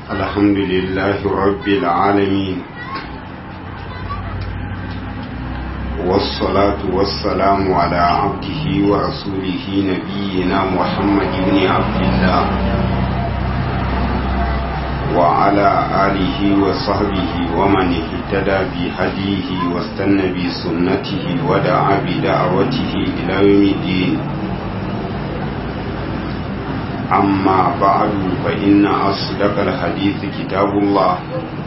الحمد لله رب العالمين والصلاة والسلام على عبده ورسوله نبينا محمد بن عبد الله وعلى آله وصحبه ومن اهتدى بهديه واستنى بسنته ودعا بدعوته إلى يوم الدين أما بعد فإن أصدق الحديث كتاب الله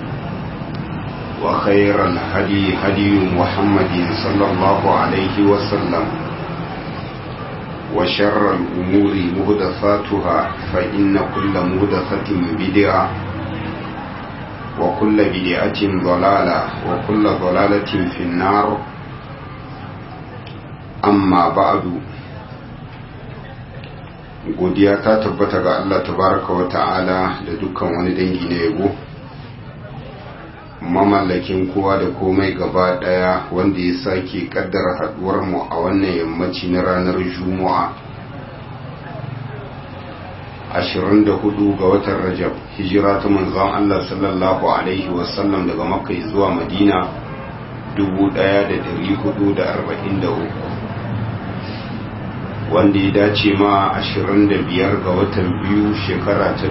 وخير الهدي هدي محمد صلى الله عليه وسلم وشر الأمور مهدفاتها فإن كل مهدفة بدعة وكل بدعة ضلالة وكل ضلالة في النار أما بعد godiya ta tabbata ga Allah tabaraka wa ta'ala da dukkan wani dangi na yabo mamallakin kowa da komai gaba daya wanda ya sake kaddara haduwar mu a wannan yammaci na ranar juma'a 24 ga watan rajab hijira ta manzon Allah sallallahu alaihi wasallam daga makka zuwa madina 1443 wanda ya dace ma 25 ga watan biyu shekara ta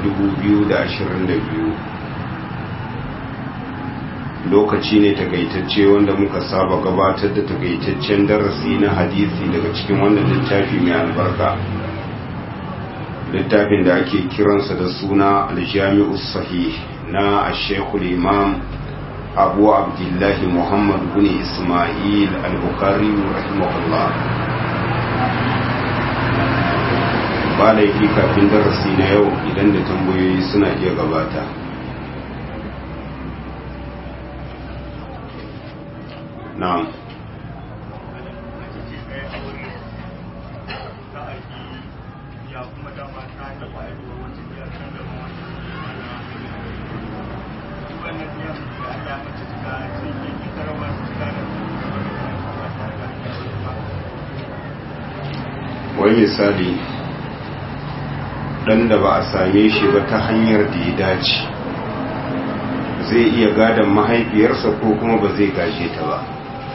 2022 lokaci ne takaitacce wanda muka saba gabatar da takaitaccen darasi na hadisi daga cikin wannan littafi mai albarka littafin da ake kiransa da suna aljami'us sahih na ashekul imam abu abdullahi muhammad bin ismail al-bukhari rahimahullah ba laifi kafin darasi na yau idan da tambayoyi suna iya gabata na'am wai misali dan da ba a same shi ba ta hanyar da ya dace zai iya gadon mahaifiyarsa ko kuma ba zai gaje ta ba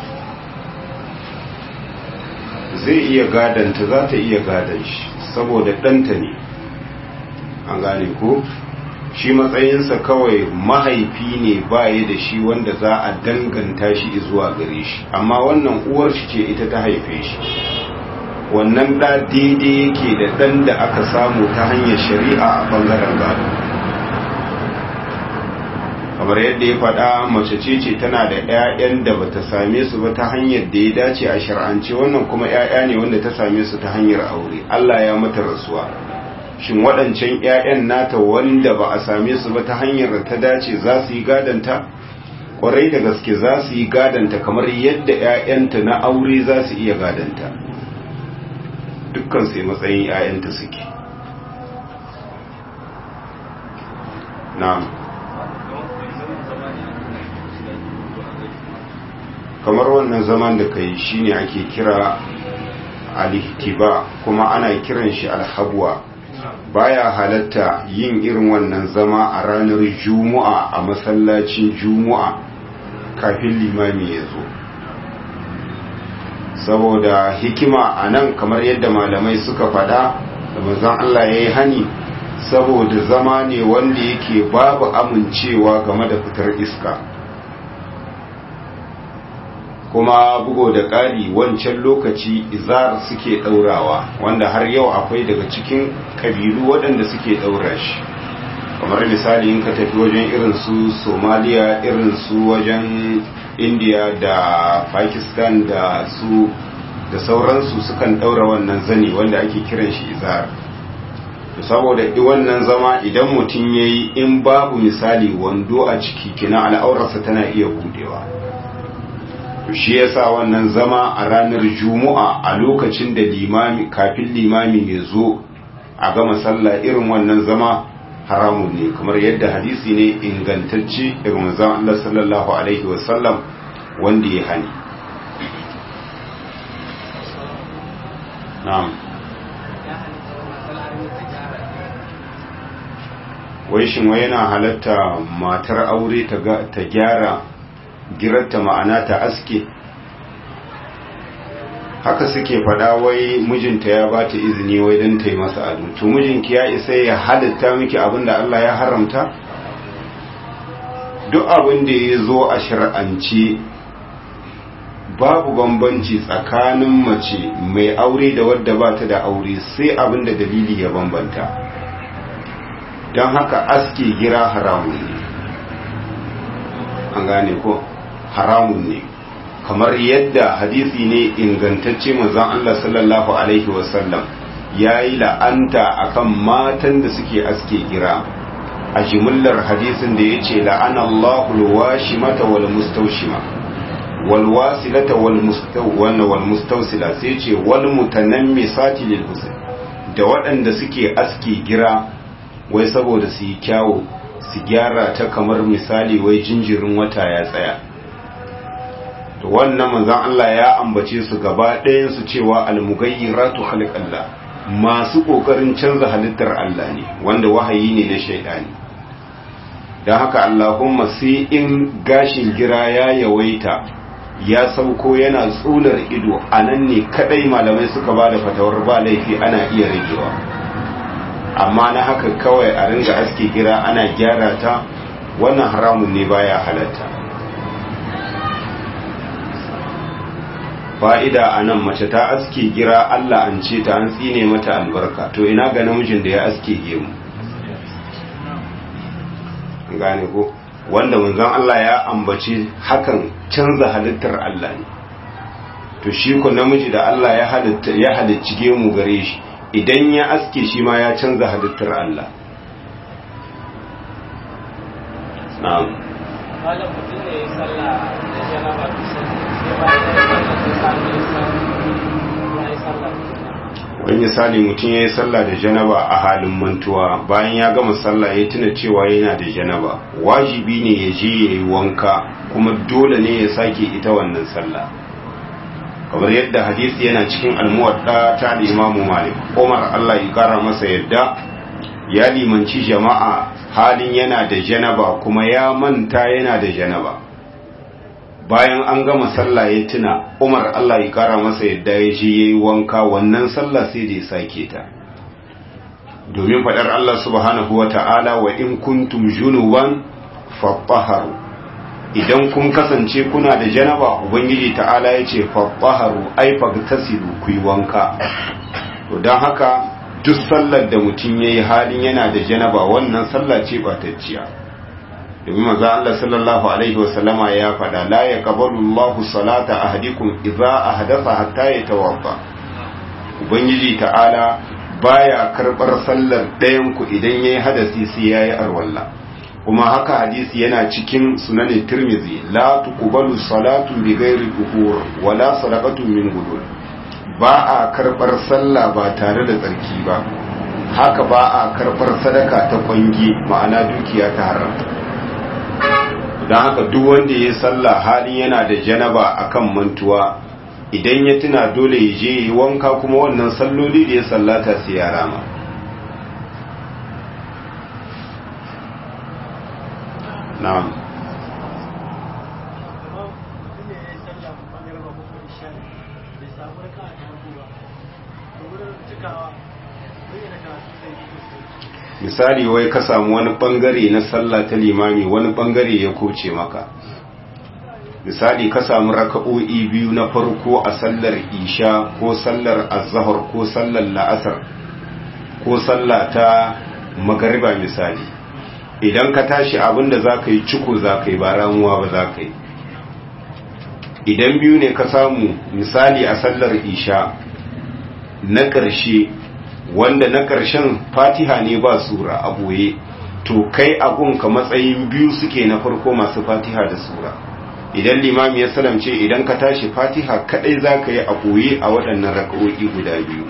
zai iya gadanta za ta iya gadon shi saboda ɗanta ne an gane ko shi matsayinsa kawai mahaifi ne baya da shi wanda za a danganta shi zuwa gare shi amma wannan uwar shi ce ita ta haife shi wannan ɗa daidai yake da ɗan da aka samu ta hanyar shari'a a ɓangaren gado kamar yadda ya faɗa mace ce ce tana da 'ya'yan da bata same su ba ta hanyar da ya dace a shar'ance wannan kuma 'ya'ya ne wanda ta same su ta hanyar aure Allah ya mata rasuwa shin waɗancan 'ya'yan nata wanda ba a same su ba ta hanyar da ta dace za su yi gadanta kwarai da gaske za su yi gadanta kamar yadda 'ya'yanta na aure za su iya gadanta dukkan sai matsayin 'ya'yanta suke na'am kamar wannan zaman da kai shine ake kira alihtiba kuma ana kiran shi alhabwa baya halatta yin irin wannan zama a ranar juma'a a masallacin juma'a kafin limami ya zo saboda hikima a nan kamar yadda malamai suka fada da manzon Allah ya yi hani saboda zama ne wanda yake babu amincewa game da fitar iska kuma bugo da ƙari wancan lokaci izar suke ɗaurawa wanda har yau akwai daga cikin ƙabilu waɗanda suke ɗaura shi kamar misali in ka tafi wajen irin su somaliya irin su wajen india da pakistan da su da sauransu sukan ɗaura wannan zani wanda ake kiran shi izar saboda wannan zama idan mutum ya yi in babu misali wando a ciki kina al'aurarsa tana iya budewa shi yasa wannan zama a ranar juma'a a lokacin da limami kafin limami ya zo a gama sallah irin wannan zama haramun ne kamar yadda hadisi ne ingantacce daga manzon Allah sallallahu alaihi wasallam wanda ya hani na'am wai shin wai yana halatta matar aure ta gyara girarta ma'ana ta aske haka suke fada wai mijinta ya bata izini wai don ta yi masa ado to mijinki ya isa ya halitta miki abin da Allah ya haramta duk abin da ya zo a shir'ance babu bambanci tsakanin mace mai aure da wadda ba ta da aure sai abin da dalili ya bambanta don haka aske gira haramun ne an gane ko haramun ne kamar yadda hadisi ne ingantacce manzon Allah sallallahu alaihi wasallam ya yi la'anta akan matan da suke aske gira a jimillar hadisin da ya ce la'anallahu alwashimata wal mustawshima wal wasilata wal wal mustawsila sai ce wal mutanammisati lil husn da waɗanda suke aske gira wai saboda su yi kyawu su gyara ta kamar misali wai jinjirin wata ya tsaya to wannan manzon Allah ya ambace su gaba ɗayan su cewa almugayyiratu khalqallah masu kokarin canza halittar Allah ne wanda wahayi ne na shaidani dan haka Allahumma sai in gashin gira ya yawaita ya sauko yana tsular ido anan ne kadai malamai suka bada fatawar ba laifi ana iya ragewa amma na haka kawai a ringa aske gira ana gyara ta wannan haramun ne baya halatta fa'ida a nan mace ta aske gira Allah an ce ta an tsine mata albarka to ina ga namijin da ya aske gemu gane ko wanda manzon Allah ya ambaci hakan canza halittar Allah ne to shi ko namiji da Allah ya halitta ya halicci gemu gare shi idan ya aske shi ma ya canza halittar Allah na'am malam mutum ne ya sallah da janaba sai bayan ya sallah sai sami ya yi sallah wani misali mutum ya yi sallah da janaba a halin mantuwa bayan ya gama sallah ya tuna cewa yana da janaba wajibi ne ya je ya yi wanka kuma dole ne ya sake ita wannan sallah kamar yadda hadisi yana cikin almuwadda ta imamu malik umar allah ya kara masa yadda ya limanci jama'a halin yana da janaba kuma ya manta yana da janaba bayan an gama sallah ya tuna umar allah ya kara masa yadda ya je ya yi wanka wannan sallah sai da ya sake ta domin faɗar allah subhanahu wa ta'ala wa in kuntum junuban fattaharu idan kun kasance kuna da janaba ubangiji ta'ala ya ce fattaharu ai fagtasilu ku yi wanka to don haka duk sallar da mutum ya yi halin yana da janaba wannan sallah ce batacciya domin maza Allah sallallahu alaihi wasallama ya faɗa la ya qabalu Allahu salata ahadikum idza ahdatha hatta yatawadda ubangiji ta'ala baya karbar sallar ɗayan ku idan yayi hadasi sai yayi arwalla kuma haka hadisi yana cikin sunanin tirmizi la tuqbalu salatu bi ghairi tuhur wala sadaqatu min gudul ba a karbar sallah ba tare da tsarki ba haka ba a karbar sadaka ta kwangi ma'ana dukiya ta haram don haka duk wanda ya sallah halin yana da janaba akan mantuwa idan ya tuna dole ya je yi wanka kuma wannan salloli da ya sallata sai ya rama na'am misali wai ka samu wani bangare na sallah ta limami wani bangare ya koce maka misali ka samu raka'o'i biyu na farko a sallar isha ko sallar azhar ko sallar la'asar ko sallah ta magariba misali idan ka tashi abinda za ka yi ciko za ka yi ba ramuwa ba za ka yi idan biyu ne ka samu misali a sallar isha na ƙarshe wanda na ƙarshen fatiha ne ba sura a boye to kai ka matsayin biyu suke na farko masu fatiha da sura idan limami ya salamce idan ka tashi fatiha kadai za ka yi a boye a waɗannan raka'o'i guda biyu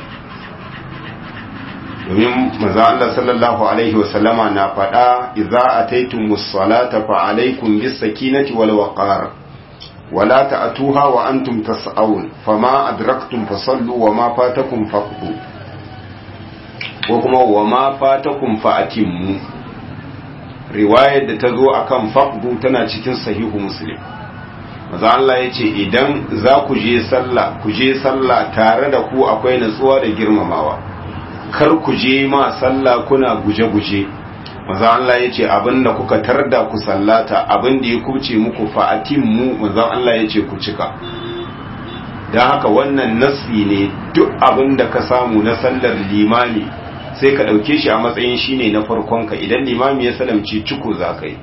domin maza Allah sallallahu alaihi wasallama na faɗa idza ataytumus salata fa alaikum bis sakinati wal waqar wala ta'tuha wa antum tas'aun fama adraktum fasallu wa ma fatakum faqdu ko kuma wa ma fatakum fa atimmu riwayar da ta zo akan faqdu tana cikin sahihu muslim maza Allah ya ce idan za ku je sallah ku je sallah tare da ku akwai natsuwa da girmamawa kar ku je ma sallah kuna guje-guje maza Allah ya ce abinda kuka tarda ku sallata abinda ya kuce muku fa'atin mu maza Allah ya ce ku cika don haka wannan nasi ne duk abinda ka samu na sallar limami sai ka ɗauke shi a matsayin shine na farkonka idan limami ya salamci ciko za ka yi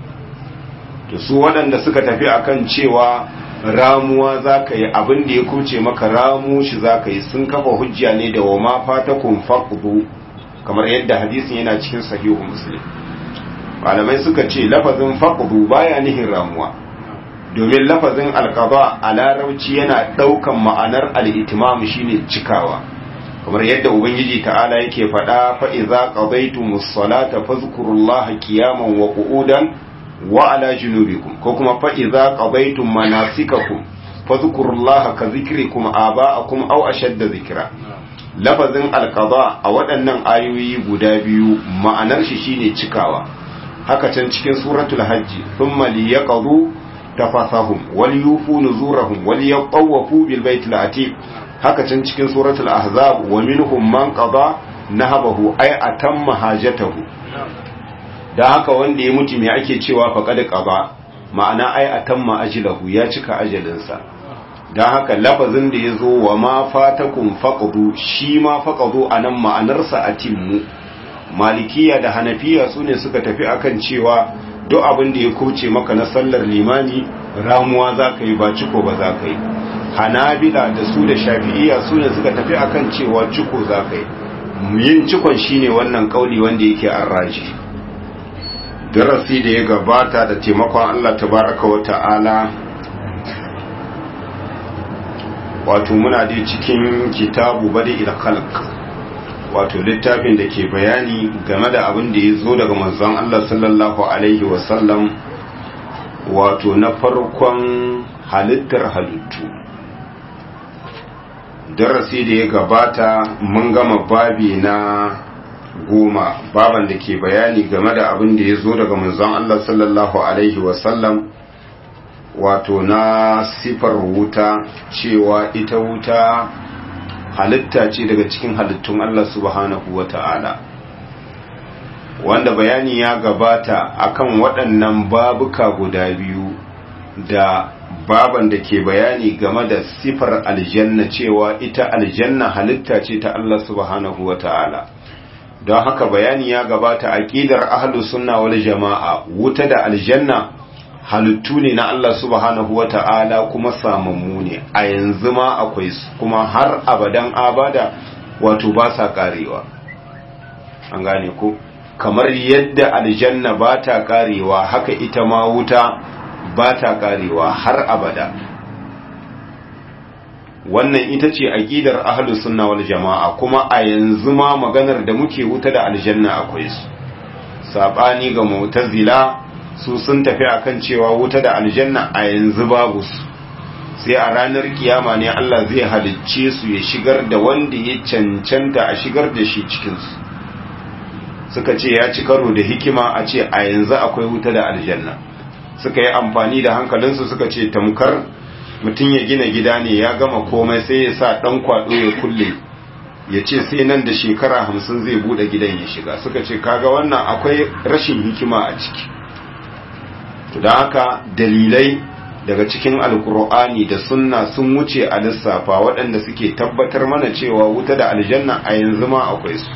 to su waɗanda suka tafi akan cewa ramuwa za ka yi abin da ya kuce maka ramu shi za ka yi sun kafa hujja ne da wa ma fatakun faqdu kamar yadda hadisin yana cikin sahihu muslim malamai suka ce lafazin faqdu baya nihin ramuwa domin lafazin alqada a larabci yana ɗaukan ma'anar al-itimam shine cikawa kamar yadda ubangiji ta'ala yake faɗa fa idza qadaytumus salata fadhkurullaha qiyaman wa qu'udan wa ala junubikum ko kuma fa idza qadaytum manasikakum fadhkurullaha ka zikrikum aba'akum aw ashadda zikra lafazin alqada a waɗannan ayoyi guda biyu ma'anar shi shine cikawa haka can cikin suratul hajji thumma liyaqdu tafasahum wal yufu nuzurahum wal yatawafu bil baitil atiq haka can cikin suratul ahzab wa minhum man qada nahabahu ay atamma hajatahu da haka wanda ya mutu me ake cewa faqad qada ma'ana ay atamma ajlahu ya cika ajalinsa dan haka lafazin da yazo wa ma fatakum faqdu shi ma faqdu anan ma'anarsa atimmu malikiya da hanafiya sune suka tafi akan cewa duk abin da ya kuce maka na sallar limani ramuwa za ka yi ba ciko ba za ka yi hanabila da su da shafi'iya su ne suka tafi akan cewa ciko za ka yi yin cikon shine wannan kauli wanda yake arraji darasi da ya gabata da taimakon Allah tabaraka wa ta'ala wato muna dai cikin kitabu bada ila khalq wato littafin da ke bayani game da abin da ya zo daga manzon Allah sallallahu alaihi wasallam wato na farkon halittar halittu darasi da ya gabata mun gama babi na goma baban da ke bayani game da abin da ya zo daga manzon Allah sallallahu alaihi wasallam wato na sifar wuta cewa ita wuta halitta ce daga cikin halittun Allah subhanahu wa ta'ala wanda bayani ya gabata akan waɗannan babuka guda biyu da baban da ke bayani game da sifar aljanna cewa ita aljanna halitta ce ta Allah subhanahu wa ta'ala don haka bayani ya gabata aqidar ahlus sunna wal jama'a wuta da aljanna halittu ne na Allah subhanahu wa ta'ala kuma samammu ne a yanzu ma akwai su kuma har abadan abada wato ba sa karewa an gane ko kamar yadda aljanna ba ta karewa haka ita ma wuta ba ta karewa har abada wannan ita ce aqidar ahlus sunna wal jamaa kuma a yanzu ma maganar da muke wuta da aljanna akwai su sabani ga mu'tazila su sun tafi akan cewa wuta da aljanna a yanzu babu su sai a ranar kiyama ne Allah zai halicce su ya shigar da wanda ya cancanta a shigar da shi cikin su suka ce ya ci karo da hikima a ce a yanzu akwai wuta da aljanna suka yi amfani da hankalinsu suka ce tamkar mutum ya gina gida ne ya gama komai sai ya sa ɗan kwaɗo ya kulle ya ce sai nan da shekara hamsin zai buɗe gidan ya shiga suka ce kaga wannan akwai rashin hikima a ciki da haka dalilai daga cikin alkur'ani da sunna sun wuce a lissafa waɗanda suke tabbatar mana cewa wuta da aljanna a yanzu ma akwai su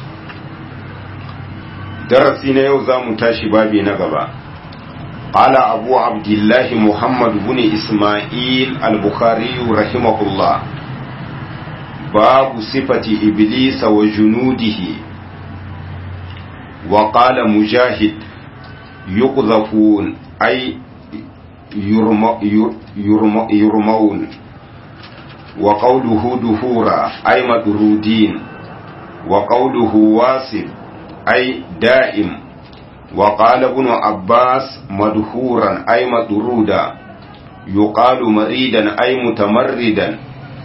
darasi na yau za mu tashi babi na gaba قال أبو عبد الله محمد بن إسماعيل البخاري رحمه الله باب صفة إبليس وجنوده وقال مجاهد يقذفون أي يرم يرم يرمون وقوله دهورا أي مدرودين وقوله واسب أي دائم وقال ابن عباس مدهورا أي مدرودا يقال مريدا أي متمردا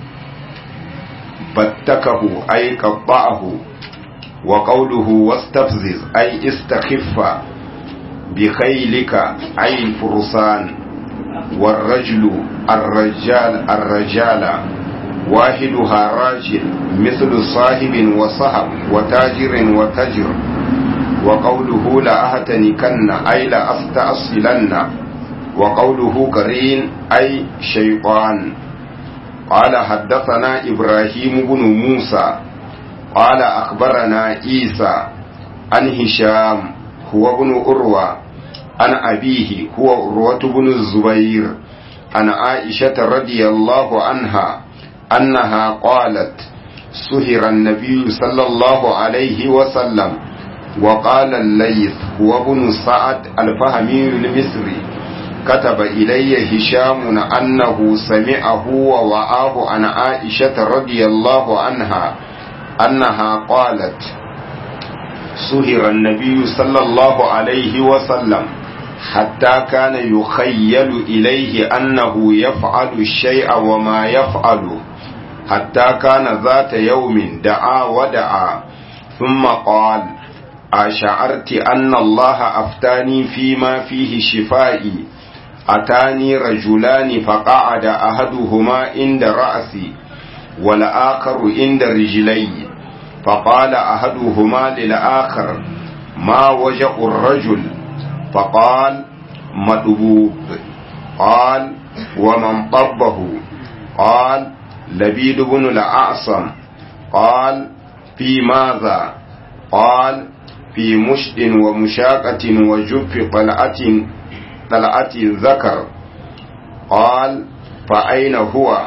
بتكه أي قطعه وقوله واستفزز أي استخف بخيلك أي الفرسان والرجل الرجال الرجال واحدها راجل مثل صاحب وصحب وتاجر وتجر وقوله لأهتنكن أي لأستأصلن وقوله قرين أي شيطان قال حدثنا إبراهيم بن موسى قال أخبرنا عيسى عن هشام هو ابن أروى عن أبيه هو أروة بن الزبير عن عائشة رضي الله عنها أنها قالت سهر النبي صلى الله عليه وسلم وقال الليث هو ابن سعد الفهمي المصري كتب إلي هشام أنه سمعه ووعاه عن عائشة رضي الله عنها أنها قالت سهر النبي صلى الله عليه وسلم حتى كان يخيل إليه أنه يفعل الشيء وما يفعله حتى كان ذات يوم دعا ودعا ثم قال أشعرت أن الله أفتاني فيما فيه شفائي أتاني رجلان فقعد أحدهما عند رأسي والآخر عند رجلي فقال أحدهما للآخر ما وجع الرجل فقال مدبوب قال ومن طبه قال لبيد بن الأعصم قال في ماذا قال في مشط ومشاقة وجف طلعة طلعة ذكر قال فأين هو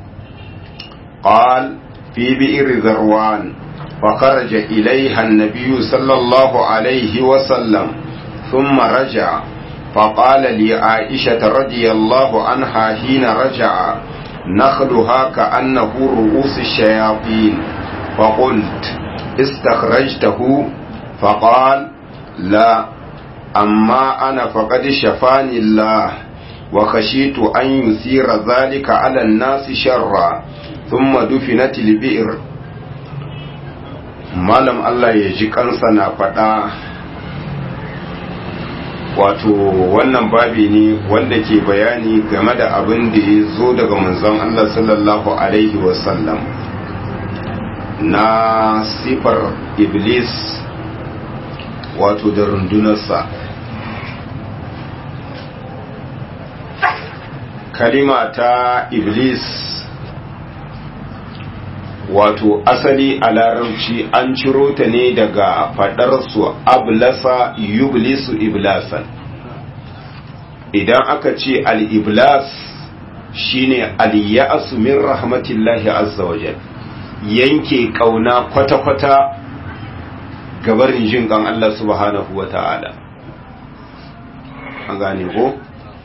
قال في بئر ذروان فخرج إليها النبي صلى الله عليه وسلم ثم رجع فقال لعائشة رضي الله عنها حين رجع نخلها كأنه رؤوس الشياطين فقلت استخرجته فقال لا أما أنا فقد شفاني الله وخشيت أن يثير ذلك على الناس شرا ثم دفنت البئر malam Allah ya ji kansa na faɗa wato wannan babi ne wanda ke bayani game da abin da ya zo daga manzon Allah sallallahu Alaihi wasallam na sifar iblis wato da rundunarsa kalima ta iblis wato asali a larabci an ciro ta ne daga faɗarsu ablasa yublisu iblasan idan aka ce al-iblas shine al-ya'su min rahmatillahi azza wajal yanke kauna kwata-kwata gabarin jin kan Allah subhanahu wa ta'ala an gane ko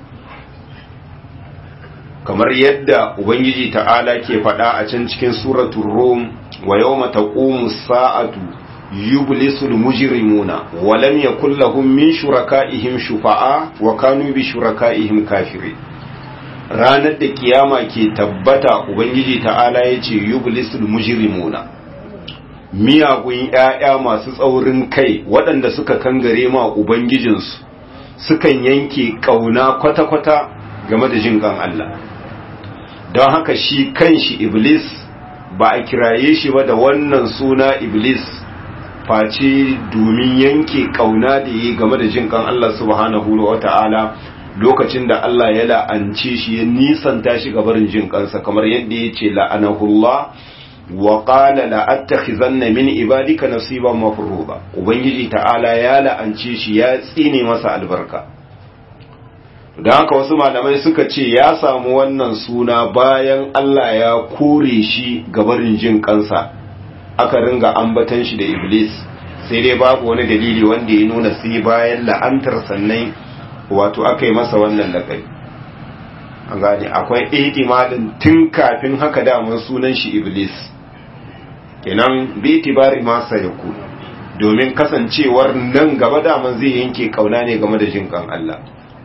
kamar yadda ubangiji ta'ala ke faɗa a can cikin suratul rum wa yawma taqumu sa'atu yublisul mujrimuna wa lam yakul lahum min shuraka'ihim shufa'a wa kanu bi shuraka'ihim kafirin ranar da kiyama ke tabbata ubangiji ta'ala yace yublisul mujrimuna miyagun ƴaƴa masu tsaurin kai waɗanda suka kangare ma ubangijinsu sukan yanke kauna kwata-kwata game da jin kan Allah don haka shi kanshi iblis ba a kiraye shi ba da wannan suna iblis face domin yanke kauna da yi game da jin kan Allah subhanahu wa ta'ala lokacin da Allah ya la'ance shi ya nisanta shi gabarin jin kansa kamar yadda ya ce la'anahullah wa qala la'attakhizanna min ibadika nasiban mafruḍa ubangiji ta'ala ya la'ance shi ya tsine masa albarka da haka wasu malamai suka ce ya samu wannan suna bayan Allah ya kore shi gabarin jin kansa aka ringa ambatan shi da iblis sai dai babu wani dalili wanda ya nuna sai bayan la'antar sannan wato aka yi masa wannan laƙari an gane akwai ihtimalin tun kafin haka daman sunan shi iblis kenan bi tibari masa ya ku domin kasancewar nan gaba daman zai yanke kauna ne game da jin kan Allah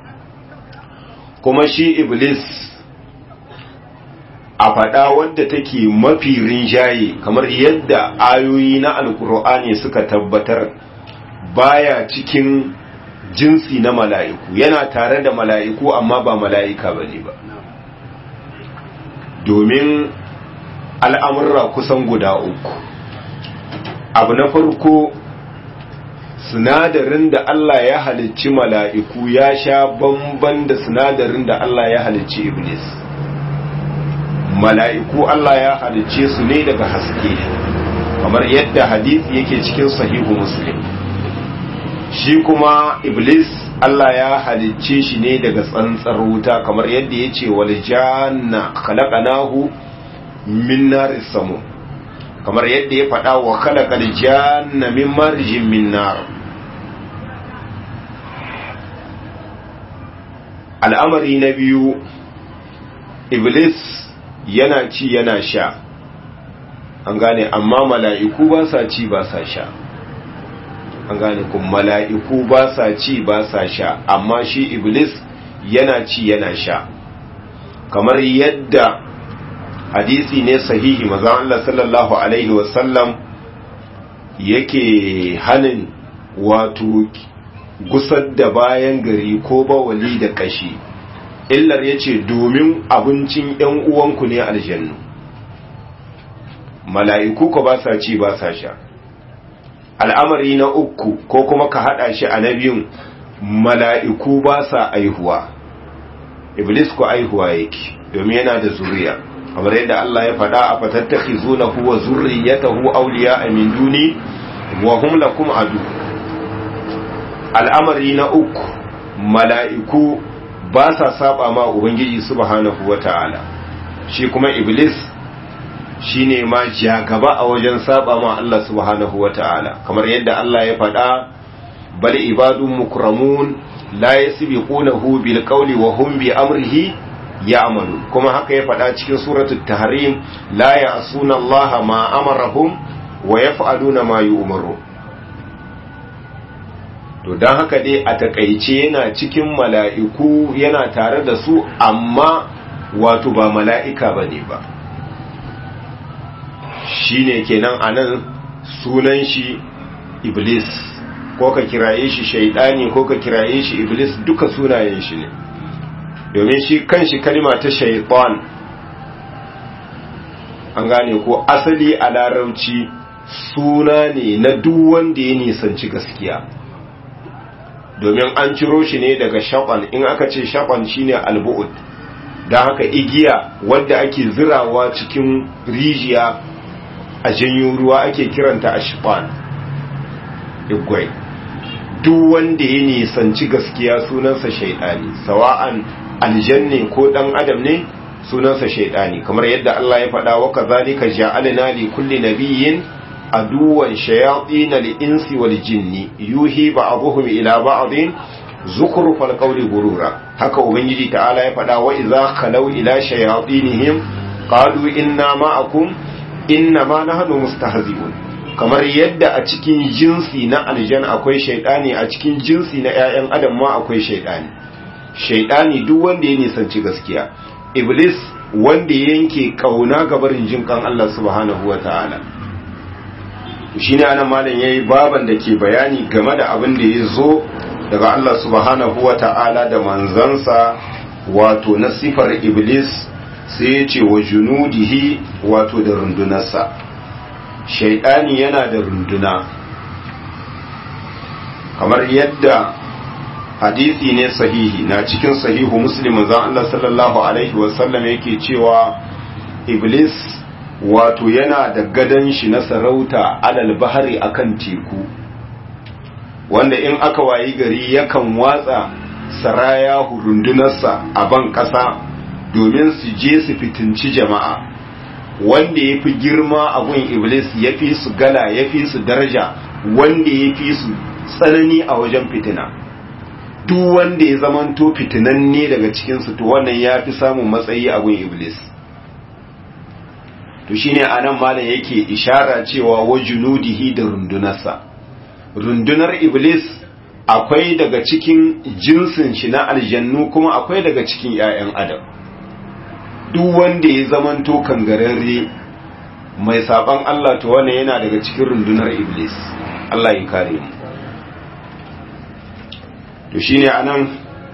kuma shi iblis a faɗa wadda take mafi rinjaye kamar yadda ayoyi na alkur'ani suka tabbatar baya cikin jinsi na mala'iku yana tare da mala'iku amma ba mala'ika bane ba domin al'amurra kusan guda uku abu na farko sinadarin da Allah ya halicci mala'iku ya sha bamban da sinadarin da Allah ya halicci iblis mala'iku Allah ya halicce su ne daga haske kamar yadda hadisi yake cikin sahihu muslim shi kuma iblis Allah ya halicce shi ne daga tsantsar wuta kamar yadda ya ce wal janna khalaqnahu min naris samu kamar yadda ya faɗa wa khalaqal janna min marjin min nar al'amari na biyu iblis yana ci yana sha an gane amma mala'iku ba sa ci ba sa sha an gane kun mala'iku ba sa ci ba sa sha amma shi iblis yana ci yana sha kamar yadda hadisi ne sahihi maza Allah sallallahu alaihi wasallam yake hanin wato gusar da bayan gari ko bawali da kashi illar ya ce domin abincin ‘yan uwanku ne aljannu mala'iku ko ba sa ci ba sa sha al'amari na uku ko kuma ka haɗa shi a na biyun mala'iku ba sa aihuwa iblis ko aihuwa yake domin yana da zuriya kamar yadda Allah ya faɗa a fatattaki zuna huwa zurriyatahu auliya a min duni wa hum lakum adu al'amari na uku mala'iku ba sa saba ma ubangiji subhanahu wata'ala shi kuma iblis shine ma jagaba a wajen saba ma Allah subhanahu wata'ala kamar yadda Allah ya faɗa bal ibadun mukramun la yasbiqunahu bil qawli wa hum bi amrihi ya'malu kuma haka ya faɗa cikin suratul tahrim la ya'suna Allah ma amarahum wa yaf'aluna ma yu'maru to dan haka dai a takaice yana cikin mala'iku yana tare da su amma wato ba mala'ika bane ba shine kenan anan sunan shi iblis ko ka kiraye shi shaidani ko ka kiraye shi iblis duka sunayen shi ne domin shi kanshi kalma ta shaitan an gane ko asali a larauci suna ne na duk wanda ya nisanci gaskiya domin an ciro shi ne daga shaƙon in aka ce shaƙon shine albu'ud don haka igiya wadda ake zirawa cikin rijiya a janyo ruwa ake kiranta a shiɓan igwai duk wanda ya nisanci gaskiya sunansa shaidani sawa'an aljanne ko dan adam ne sunansa shaidani kamar yadda Allah ya faɗa wa kazalika ja'alna li kulli nabiyyin aduwan shayatin al-insi wal jinni yuhi ba'dhum ila ba'dhin zukhrufal qawli gurura haka ubangiji ta'ala ya faɗa wa idza khalaw ila shayatinihim qalu inna ma'akum inna ma nahnu mustahzi'un kamar yadda a cikin jinsi na aljan akwai shaidani a cikin jinsi na 'ya'yan adam ma akwai shaidani shaidani duk wanda ya nisanci gaskiya iblis wanda ya yanke kauna ga barin jinkan Allah subhanahu wata'ala shine anan malam yayi baban da ke bayani game da abin da ya zo daga Allah subhanahu wata'ala da manzansa wato na sifar iblis sai ya ce wa junudihi wato da rundunarsa shaidani yana da runduna kamar yadda hadisi ne sahihi na cikin sahihu muslim zan Allah sallallahu alaihi wasallam yake cewa iblis wato yana da gadon shi na sarauta alal bahari akan teku wanda in aka wayi gari yakan watsa saraya rundunarsa a ban ƙasa domin su je su fitinci jama'a wanda ya fi girma abun iblis ya fi su gala ya fi su daraja wanda ya fi su tsanani a wajen fitina duk wanda ya zamanto fitinanne daga cikinsu to wannan ya fi samun matsayi a gun iblis to shine anan malam yake ishara cewa wa junudihi da rundunarsa rundunar iblis akwai daga cikin jinsin shi na aljannu kuma akwai daga cikin 'ya'yan adam duk wanda ya zamanto kangararre mai saban Allah to wannan yana daga cikin rundunar iblis Allah ya kare mu to shine anan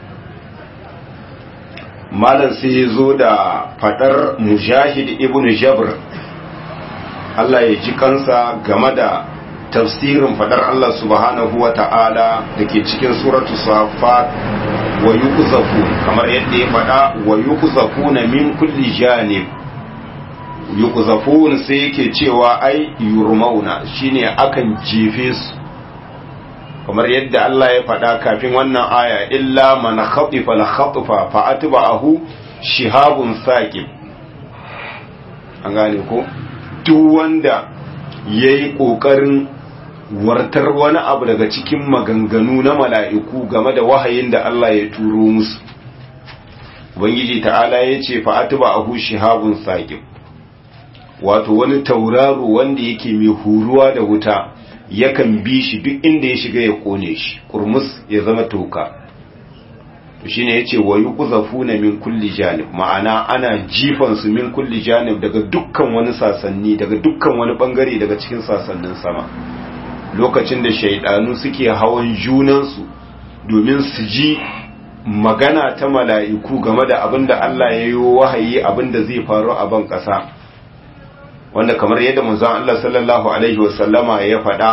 malam sai ya zo da fadar mujahid ibn jabr Allah ya ji kansa game da tafsirin fadar Allah subhanahu wa ta'ala da ke cikin suratu safat wa yuqzafu kamar yadda ya fada wa yuqzafuna min kulli janib yuqzafun sai yake cewa ai yurmauna shine akan jefe su kamar yadda Allah ya faɗa kafin wannan aya illa man khatifa la khatfa fa atba'ahu shihabun saqib an gane ko duk wanda yayi kokarin wartar wani abu daga cikin maganganu na mala'iku game da wahayin da Allah ya turo musu ubangiji ta'ala ya ce fa atba'ahu shihabun saqib wato wani tauraro wanda yake mai huruwa da wuta yakan bi shi duk inda ya shiga ya kone shi kurmus ya zama toka to shine yace wa yuqzafuna min kulli janib ma'ana ana jifan su min kulli janib daga dukkan wani sasanni daga dukkan wani bangare daga cikin sasannin sama lokacin da shaidanu suke hawan junan su domin su ji magana ta mala'iku game da abinda Allah ya yi wahayi abinda zai faru a ban kasa wanda kamar yadda manzon Allah sallallahu alaihi wasallama ya faɗa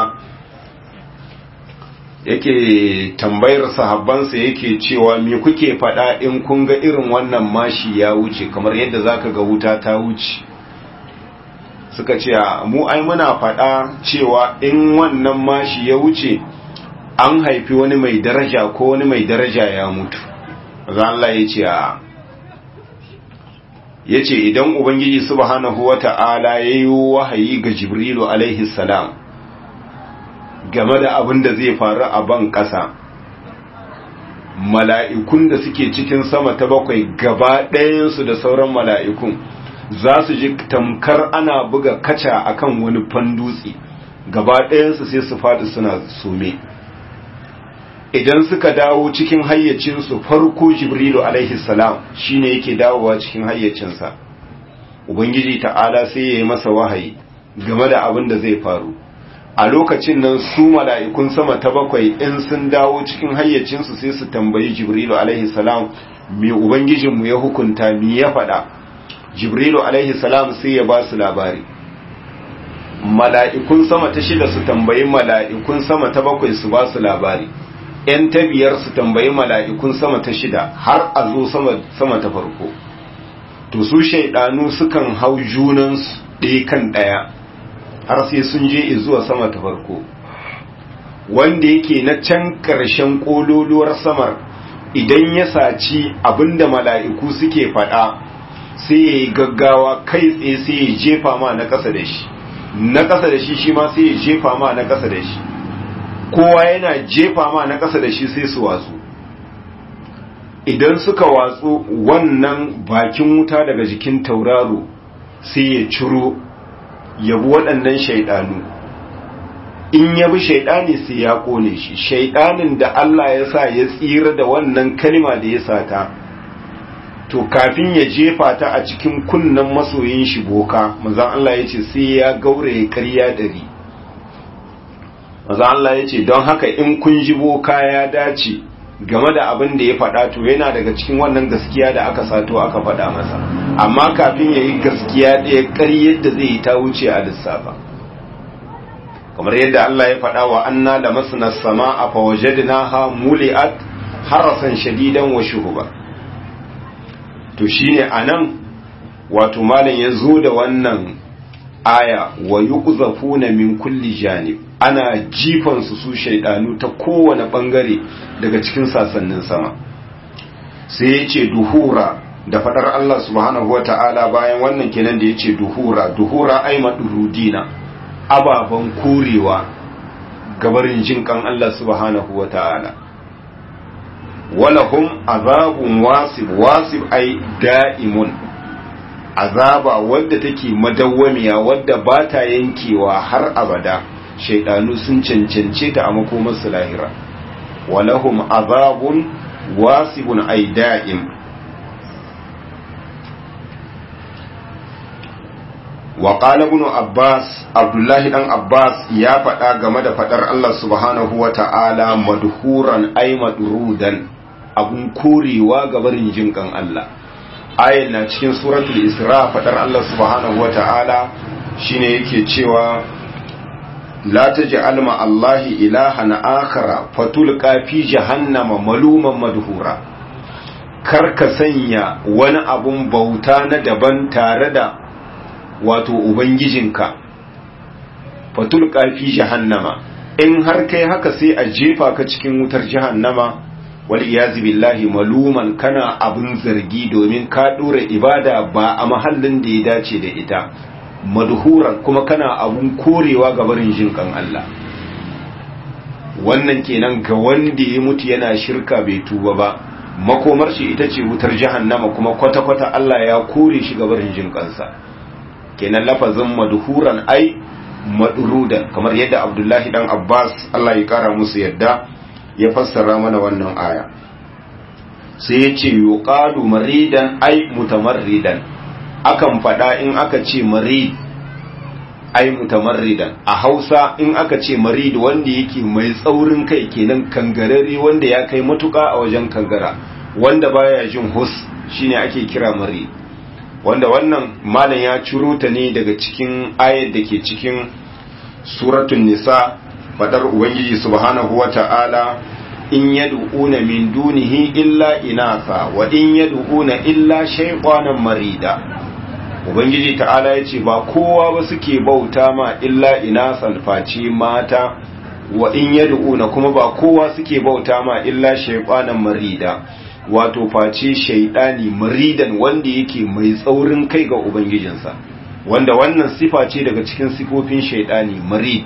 yake tambayar sahabbansa yake cewa me kuke faɗa in kun ga irin wannan mashi ya wuce kamar yadda zaka ga wuta ta wuce suka ce mu ai muna faɗa cewa in wannan mashi ya wuce an haifi wani mai daraja ko wani mai daraja ya mutu Allah ya ce a ya ce idan ubangiji subhanahu wa ta'ala ya yi wahayi ga jibrilu alaihi salam game da abin da zai faru a ban ƙasa mala'ikun da suke cikin sama ta bakwai gaba ɗayansu da sauran mala'ikun za su ji tamkar ana buga kaca akan wani fandutse gaba ɗayansu sai su faɗi suna some idan suka dawo cikin hayyacinsu farko jibrilu alaihi salam shine yake dawowa cikin hayyacinsa ubangiji ta'ala sai ya yi masa wahayi game da abin da zai faru a lokacin nan su mala'ikun sama ta bakwai in sun dawo cikin hayyacinsu sai su tambayi jibrilu alaihi salam me ubangijinmu ya hukunta me ya faɗa jibrilu alaihi salam sai ya ba su labari mala'ikun sama ta shida su tambayi mala'ikun sama ta bakwai su ba su labari ‘yan ta biyar su tambayi mala'ikun sama ta shida har a zo sama ta farko to su shaidanu sukan hau junansu ɗaya kan ɗaya har sai sun je zuwa sama ta farko wanda yake na can ƙarshen ƙololuwar samar idan ya saci abinda mala'iku suke faɗa sai ya yi gaggawa kai tsaye sai ya jefa ma na ƙasa da shi na ƙasa da shi shi ma sai ya jefa ma na ƙasa da shi kowa yana jefa ma na ƙasa da shi sai su watsu idan suka watsu wannan bakin wuta daga jikin tauraro sai ya ciro yabi waɗannan shaidanu in yabi shaidani sai ya kone shi shaidanin da Allah ya sa ya tsira da wannan kalma da ya sata to kafin ya jefa ta a cikin kunnen masoyin shi boka manzon Allah ya ce sai ya gauraye ƙarya ɗari manzon Allah ya ce don haka in kun ji boka ya dace game da abin da ya faɗa to yana daga cikin wannan gaskiya da aka sato aka faɗa masa amma kafin ya yi gaskiya ɗaya ƙaryar da zai yi ta wuce a lissafa kamar yadda Allah ya faɗa wa anna da masana sama a fawajadina ha muli'at harasan shadidan wa shuhuba to shine anan wato malam ya zo da wannan aya wa yuqzafuna min kulli janib ana jifan su su shaidanu ta kowane bangare daga cikin sasannin sama sai ya ce duhura da fadar Allah subhanahu wata'ala bayan wannan kenan da ya ce duhura duhura ai madurudina ababen korewa gabarin jin kan Allah subhanahu wata'ala walahum azabun wasib wasib ai da'imun azaba wadda take madawwamiya wadda ba ta yankewa har abada shaidanu sun cancance ta a makomarsu lahira walahum azabun wasibun ai da'im wa qala ibn abbas abdullahi dan abbas ya faɗa game da faɗar Allah subhanahu wa ta'ala madhuran ay madrudan abun korewa ga barin jinkan Allah ayan na cikin suratul isra faɗar Allah subhanahu wa ta'ala shine yake cewa la taj'al ma allahi ilahan akhara fatulqa fi jahannama maluman madhura kar ka sanya wani abun bauta na daban tare da wato ubangijinka fatul fi jahannama in har kai haka sai a jefa ka cikin wutar jahannama wal iyazi billahi maluman kana abun zargi domin ka dora ibada ba a mahallin da ya dace da ita madhuran kuma kana abun korewa ga barin jinkan Allah wannan kenan ga wanda ya mutu yana shirka bai tuba ba makomar shi ita ce wutar jahannama kuma kwata-kwata Allah ya kore shi ga barin jinkansa kenan lafazin madhuran ai madrudan kamar yadda Abdullahi dan Abbas Allah ya kara musu yadda ya fassara mana wannan aya sai ya ce yuqalu maridan ai mutamarridan akan fada in aka ce marid ai mutamarridan a Hausa in aka ce marid wanda yake mai tsaurin kai kenan kangarare wanda ya kai matuka a wajen kangara wanda baya jin hus shine ake kira marid wanda wannan malam ya ciro ta ne daga cikin ayat da ke cikin suratul nisa fadar ubangiji subhanahu wata'ala in yad'una min dunihi illa inasa wa in yad'una illa shaytanan marida ubangiji ta'ala yace ba kowa ba suke bauta ma illa inasan face mata wa in yad'una kuma ba kowa suke bauta ma illa shaytanan marida wato face shaidani maridan wanda yake mai tsaurin kai ga ubangijinsa wanda wannan sifa ce daga cikin sifofin shaidani marid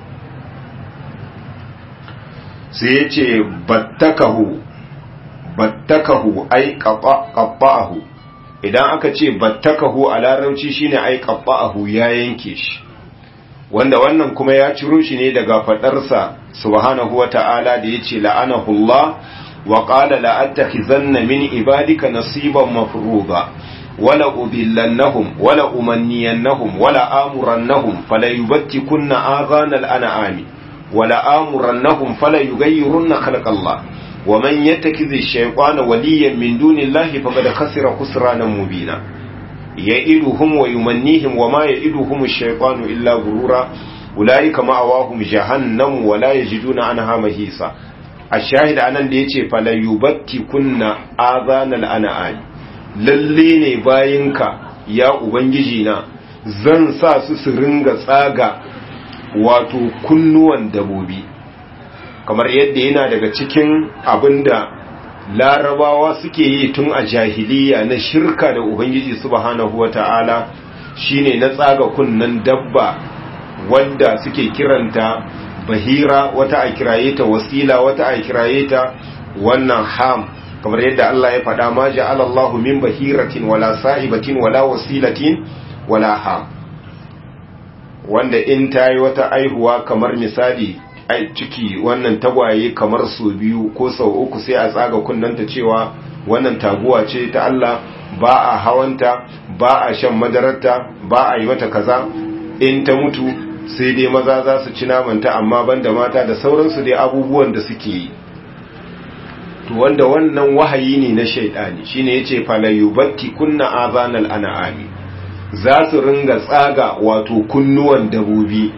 sai ya ce battakahu battakahu ai qabba'ahu idan aka ce battakahu a larabci shine ai qabba'ahu ya yanke shi wanda wannan kuma ya ciro shi ne daga fadarsa subhanahu wata'ala da yace la'anahu Allah وقال لأتخذن من عبادك نصيبا مفروضا ولا أضلنهم ولا أمنينهم ولا آمرنهم فلا يبتكن آذان الأنعام ولا آمرنهم فلا يغيرن خلق الله ومن يتخذ الشيطان وليا من دون الله فقد خسر خسرانا مبينا يئدهم ويمنيهم وما يئدهم الشيطان إلا غرورا أولئك مأواهم جهنم ولا يجدون عنها مهيصا a shahida anan da ya ce falayubatti kunna azanal ana'ani lalle ne bayinka ya ubangiji na zan sa su su ringa tsaga wato kunnuwan dabobi kamar yadda yana daga cikin abinda larabawa suke yi tun a jahiliya na shirka da ubangiji subhanahu wata'ala shine na tsaga kunnan dabba wadda suke kiranta bahira wata a kiraye ta wasila wata a kiraye ta wannan ham kamar yadda Allah ya faɗa ma ja'ala Allahu min bahiratin wala sa'ibatin wala wasilatin wala ham wanda in ta yi wata aihuwa kamar misali ciki wannan tagwaye kamar sau biyu ko sau uku sai a tsaga kunnanta cewa wannan taguwa ce ta Allah ba a hawanta ba a shan madararta ba a yi mata kaza in ta mutu sai dai maza za su ci namanta amma banda mata da sauransu dai abubuwan da suke yi to wanda wannan wahayi ne na shaidani shine yace falayubatti kunna azanal an'ami za su ringa tsaga wato kunnuwan dabobi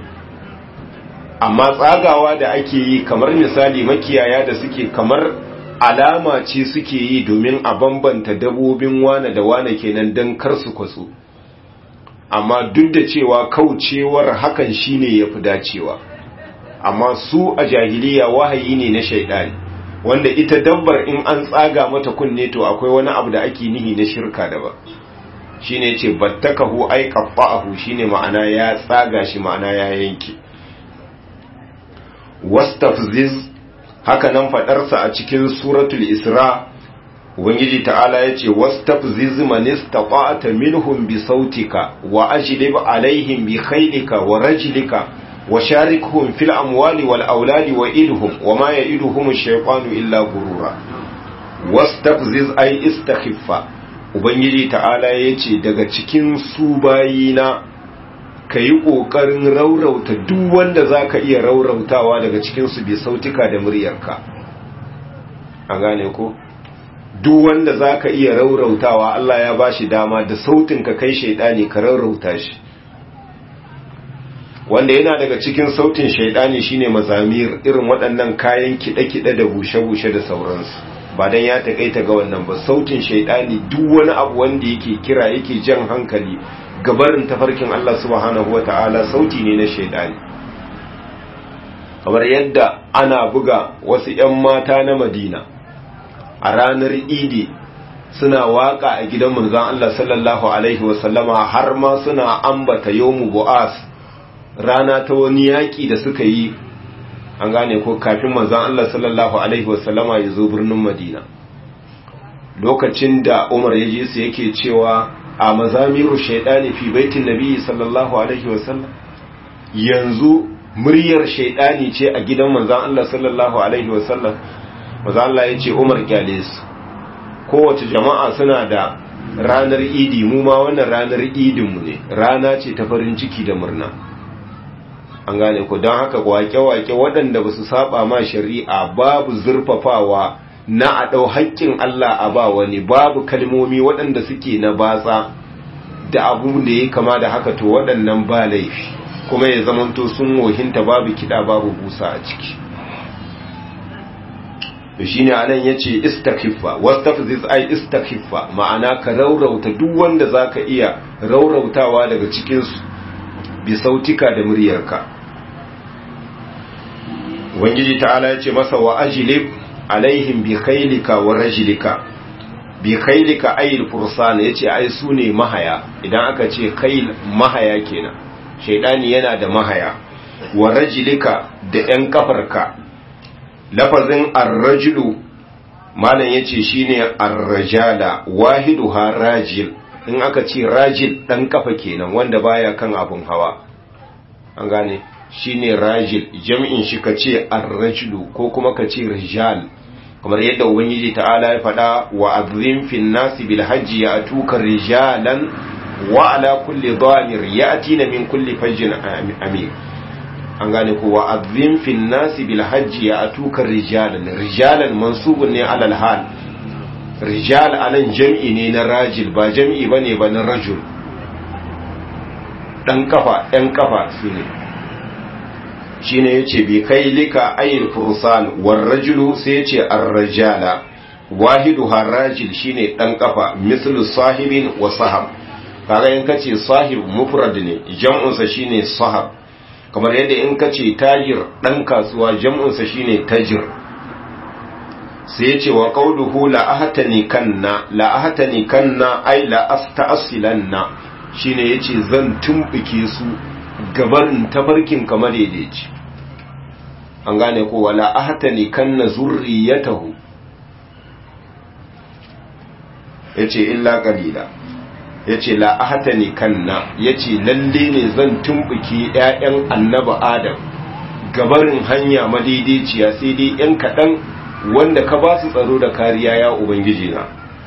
amma tsagawa da ake yi kamar misali makiyaya da suke kamar alama ce suke yi domin a bambanta dabobin wane da wane kenan don kar su kwaso amma duk da cewa kaucewar hakan shine yafi dacewa amma su a jahiliya wahayi ne na shaidani wanda ita dabbar in an tsaga mata kunne to akwai wani abu da ake nihi na shirka da ba shine yace battakahu ay qaffa'ahu shine ma'ana ya tsaga shi ma'ana ya yanke wastafziz haka nan fadarsa a cikin suratul isra ubangiji ta'ala yace wastafziz man istata'ta minhum bi sautika wa ajlib alaihim bi khaylika wa rajlika wa sharikhum fil amwali wal auladi wa idhum wa ma ya'iduhum ash-shaytanu illa gurura wastafziz ay istakhiffa ubangiji ta'ala yace daga cikin su bayina ka yi ƙoƙarin raurauta duk wanda za ka iya raurautawa daga cikinsu bi sautika da muryarka a gane ko duk wanda za ka iya raurautawa Allah ya ba shi dama da sautin ka kai shaidani ka raurauta shi wanda yana daga cikin sautin shaidani shine mazamir irin waɗannan kayan kiɗe-kiɗe da bushe-bushe da sauransu ba dan ya takaita ga wannan ba sautin shaidani duk wani abu wanda yake kira yake jan hankali gabarin tafarkin Allah subhanahu wata'ala sauti ne na shaidani kamar yadda ana buga wasu 'yan mata na Madina a ranar Idi suna waka a gidan manzon Allah sallallahu alaihi wasallama har ma suna ambata yawmu bu'as rana ta wani yaƙi da suka yi an gane ko kafin manzan Allah sallallahu Alaihi wasallama ya zo birnin Madina lokacin da Umar ya je su yake cewa a mazamiru shaidani fi baitin nabi sallallahu Alaihi wasallam yanzu muryar shaidani ce a gidan manzan Allah sallallahu Alaihi wasallam manzan Allah ya ce Umar kyale su kowace jama'a suna da ranar idi mu ma wannan ranar idinmu ne rana ce ta farin ciki da murna an gane ku don haka wake-wake waɗanda ba su saba ma shari'a babu zurfafawa na a ɗau haƙƙin Allah a ba wani babu kalmomi waɗanda suke na batsa da abu da ya kama da haka to waɗannan ba laifi kuma ya zamanto sun wohinta babu kiɗa babu busa a ciki to shine anan yace istakiffa wastafziz ay istakiffa ma'ana ka raurauta duk wanda zaka iya raurautawa daga cikin su bi sautika da muryarka Ubangiji ta'ala ya ce masa wa ajilib alaihim bi khailika wa rajilika bi khailika ayil fursan yace ai su ne mahaya idan aka ce khail mahaya kenan shaydani yana da mahaya wa rajilika da yan kafarka lafazin ar-rajulu malam yace shine ar-rajala wahiduha rajil in aka ce rajil dan kafa kenan wanda baya kan abun hawa an gane shine rajil jam'in shi kace ar-rajulu ko kuma kace rijal kamar yadda ubangiji ta'ala ya faɗa wa azrim fil nasi bil hajji ya'tuka rijalan wa ala kulli dhamir ya'tina min kulli fajjin amir an gane ko wa azrim fil nasi bil hajji ya'tuka rijalan rijalan mansubun ne alal hal rijal anan jam'i ne na rajil ba jam'i bane ba na rajul dan kafa ɗan kafa su ne shi ne ya ce bi kai lika ayin fursan warrajulu sai ya ce arrajala wahidu harrajil shi ne ɗan kafa mislu sahibin wa sahab kaga in ka ce sahib mufrad ne jam'unsa shi ne sahab kamar yadda in ka ce tajir ɗan kasuwa jam'unsa shi ne tajir sai ya ce wa qauluhu la ahtani kanna la ahtani kanna ai la asta'silanna shine yace zan tumbuke su gabarin tafarkin kamar daidaici an gane ko wala ahtani kanna zurriyatahu yace illa qalila yace la ahtani kanna yace lalle ne zan tumbuke ƴaƴan annabi adam gabarin hanya madaidaiciya sai dai ƴan kaɗan wanda ka ba su tsaro da kariya ya ubangiji na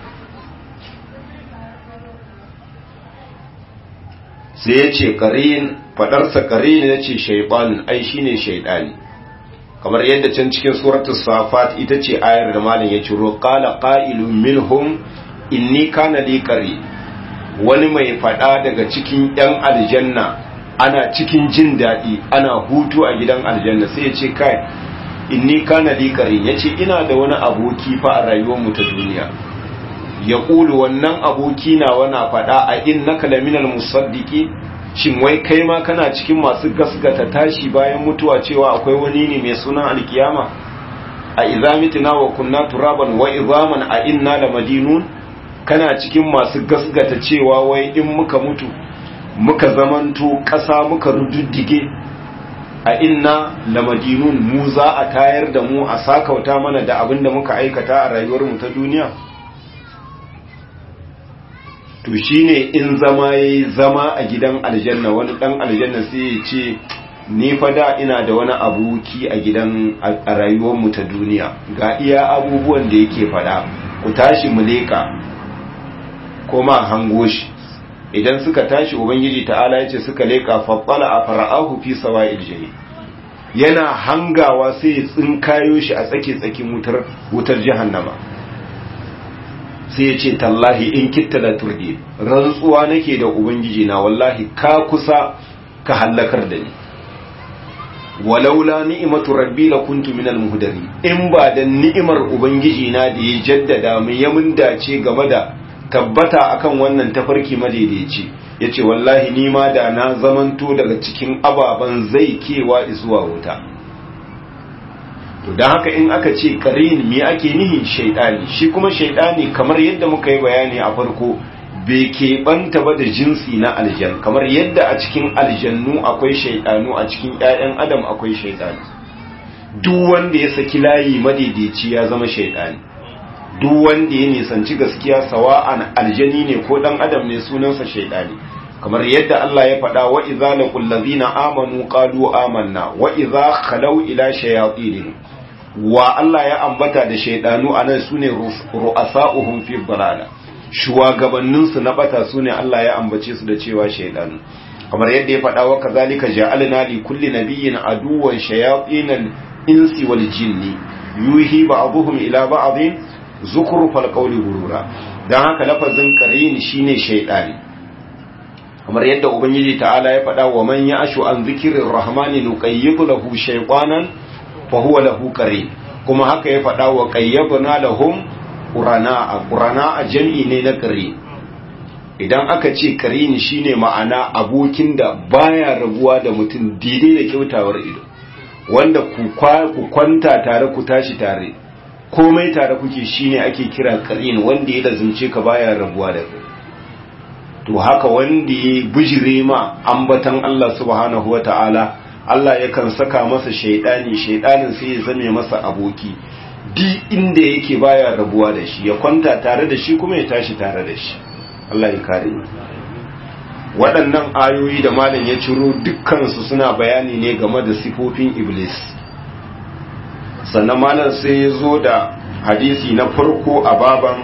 sai ya ce ƙarin faɗarsa ƙarin ya ce shaiɓanin ai shi ne shaiɗani kamar yadda can cikin suratul safat ita ce ayar da malin ya ciro ƙala ƙa'ilun minhum inni kana li ƙari wani mai faɗa daga cikin ‘yan aljanna ana cikin jin daɗi ana hutu a gidan aljanna sai ya ce kai inni kana li ƙari ya ce ina da wani aboki fa a rayuwarmu ta duniya ya ƙulu wannan aboki na wana faɗa a in na kalaminal musaddiki shin wai kai ma kana cikin masu gasgata tashi bayan mutuwa cewa akwai wani ne mai sunan alkiyama a izamitina wa kunna turaban wa izaman a inna da madinun kana cikin masu gasgata cewa wai in muka mutu muka zamanto ƙasa muka rududdige a inna la madinun mu za a tayar da mu a sakauta mana da abin da muka aikata a rayuwarmu ta duniya to shine in zama yayi zama a gidan aljanna wani dan aljanna sai ya ce ni fa da ina da wani abuki a gidan a rayuwar mu ta duniya ga iya abubuwan da yake fada ku tashi mu leka kuma hango shi idan suka tashi ubangiji ta'ala yace suka leka faqqala a fara'ahu fi sawa'il jahim yana hangawa sai ya tsinkayo shi a tsake tsakin wutar wutar jahannama sai ya ce tallahi in kitta la turdi rantsuwa nake da ubangiji na wallahi ka kusa ka hallakar da ni walaula ni'matu rabbi la kuntu minal muhdari in ba da ni'imar ubangiji na da ya jaddada mu ya mun dace game da tabbata akan wannan tafarki madaidaici yace wallahi ni ma da na zamanto daga cikin ababan zai kewa zuwa wuta to dan haka in aka ce qarin me ake nihin shaydani shi kuma shaydani kamar yadda muka yi bayani a farko bai keɓanta ba da jinsi na aljan kamar yadda a cikin aljannu akwai shaidanu a cikin 'ya'yan adam akwai shaidanu duk wanda ya saki layi madaidaici ya zama shaidani duk wanda ya nisanci gaskiya sawa'an aljani ne ko dan adam ne sunansa shaidani kamar yadda Allah ya faɗa wa idza laqul ladina amanu qalu amanna wa idza khalaw ila shayatin wa Allah ya ambata da shaidanu anan sune ru'asa'uhum fi dalala shugabanninsu na bata su ne Allah ya ambace su da cewa shaidanu kamar yadda ya faɗa wa kazalika ja'alna li kulli nabiyyin aduwwan shayatinal insi wal jinni yuhi ba'dhum ila ba'dhin zukhrufal qawli gurura dan haka lafazin qarin shine shaidani kamar yadda ubangiji ta'ala ya faɗa wa man ya'shu an zikrir rahmani nuqayyid lahu shaytanan fa huwa lahu qarin kuma haka ya faɗa wa qayyabna lahum ƙurana ƙurana a jam'i ne na ƙari idan aka ce ƙarini shine ma'ana abokin da baya rabuwa da mutum daidai da kyautawar ido wanda ku kwanta tare ku tashi tare komai tare kuke shine ake kira ƙarini wanda ya lazimce ka baya rabuwa da kai to haka wanda ya bijire ma ambatan Allah subhanahu wa ta'ala Allah yakan saka masa shaidani shaidanin sai ya zame masa aboki di inda yake baya rabuwa da shi ya kwanta tare da shi kuma ya tashi tare da shi Allah ya kare waɗannan ayoyi da malam ya ciro dukkansu suna bayani ne game da sifofin iblis sannan malam sai ya zo da hadisi na farko a baban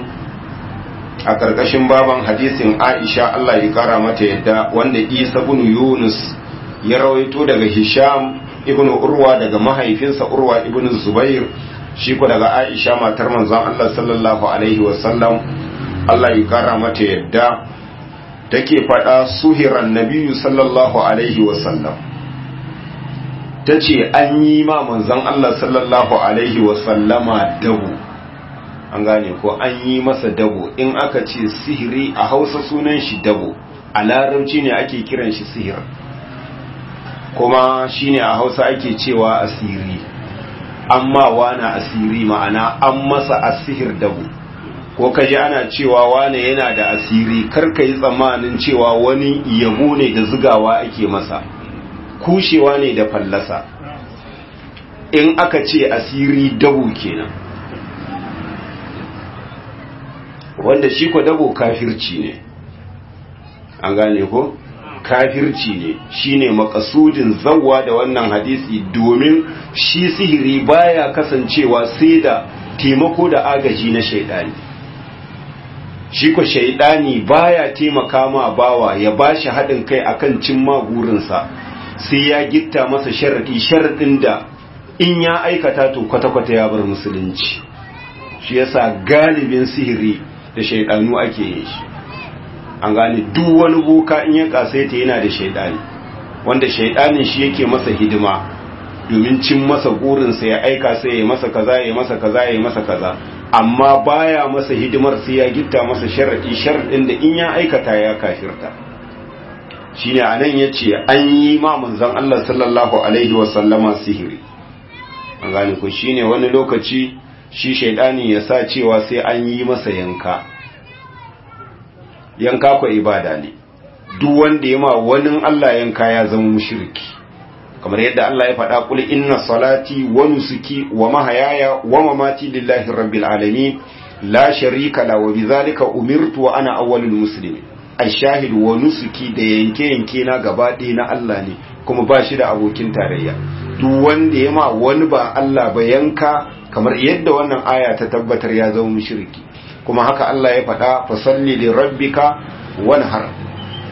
a ƙarƙashin baban hadisin aisha Allah ya kara mata yadda wanda isa bin yunus ya rawaito daga hisham ibn urwa daga mahaifinsa urwa ibn zubair shi ko daga Aisha matar manzon Allah sallallahu alaihi wasallam Allah ya kara mata yadda take faɗa suhiran nabiyyu sallallahu alaihi wasallam tace an yi ma manzon Allah sallallahu alaihi wasallama dabo an gane ko an yi masa dabo in aka ce sihiri a Hausa sunan shi dabo a larabci ne ake kiran shi sihir kuma shine a Hausa ake cewa asiri amma wana asiri ma'ana an masa asihir dabu ko kaji ana cewa wane yana da asiri karka yi tsammanin cewa wani yabo ne da zugawa ake masa kushewa ne da fallasa in aka ce asiri dabu kenan wanda shi ko dabo kafirci ne an gane ko kafirci ne shine makasudin zawwa da wannan hadisi domin shi sihiri baya kasancewa sai da taimako da agaji na shaidani shi ko shaidani baya taimaka ma bawa ya bashi haɗin kai akan cimma gurinsa sai ya gitta masa sharadi sharadin da in ya aikata to kwata-kwata ya bar musulunci shi yasa galibin sihiri da shaidanu ake yin shi an gane duk wani boka in ya kasaita yana da shaidani wanda shaidanin shi yake masa hidima domin cin masa gurinsa ya aika sai ya masa kaza ya masa kaza ya masa kaza amma baya masa hidimar sai ya gitta masa sharadi sharadin da in ya aikata ya kafirta shine anan yace an yi ma manzon Allah sallallahu alaihi wa sallama sihiri an gane ko shine wani lokaci shi shaidani ya sa cewa sai an yi masa yanka yanka ko ibada ne duk wanda ya ma wani Allah yanka ya zama mushriki kamar yadda Allah ya faɗa kul inna salati wa nusuki wa mahayaya wa mamati lillahi rabbil alamin la sharika la wa bidhalika umirtu wa ana awwalul muslimin ashahid wa nusuki da yanke yanke na gaba ɗaya na Allah ne kuma ba shi da abokin tarayya duk wanda ya ma wani ba Allah ba yanka kamar yadda wannan aya ta tabbatar ya zama mushriki kuma haka Allah ya faɗa fasalli li rabbika wanhar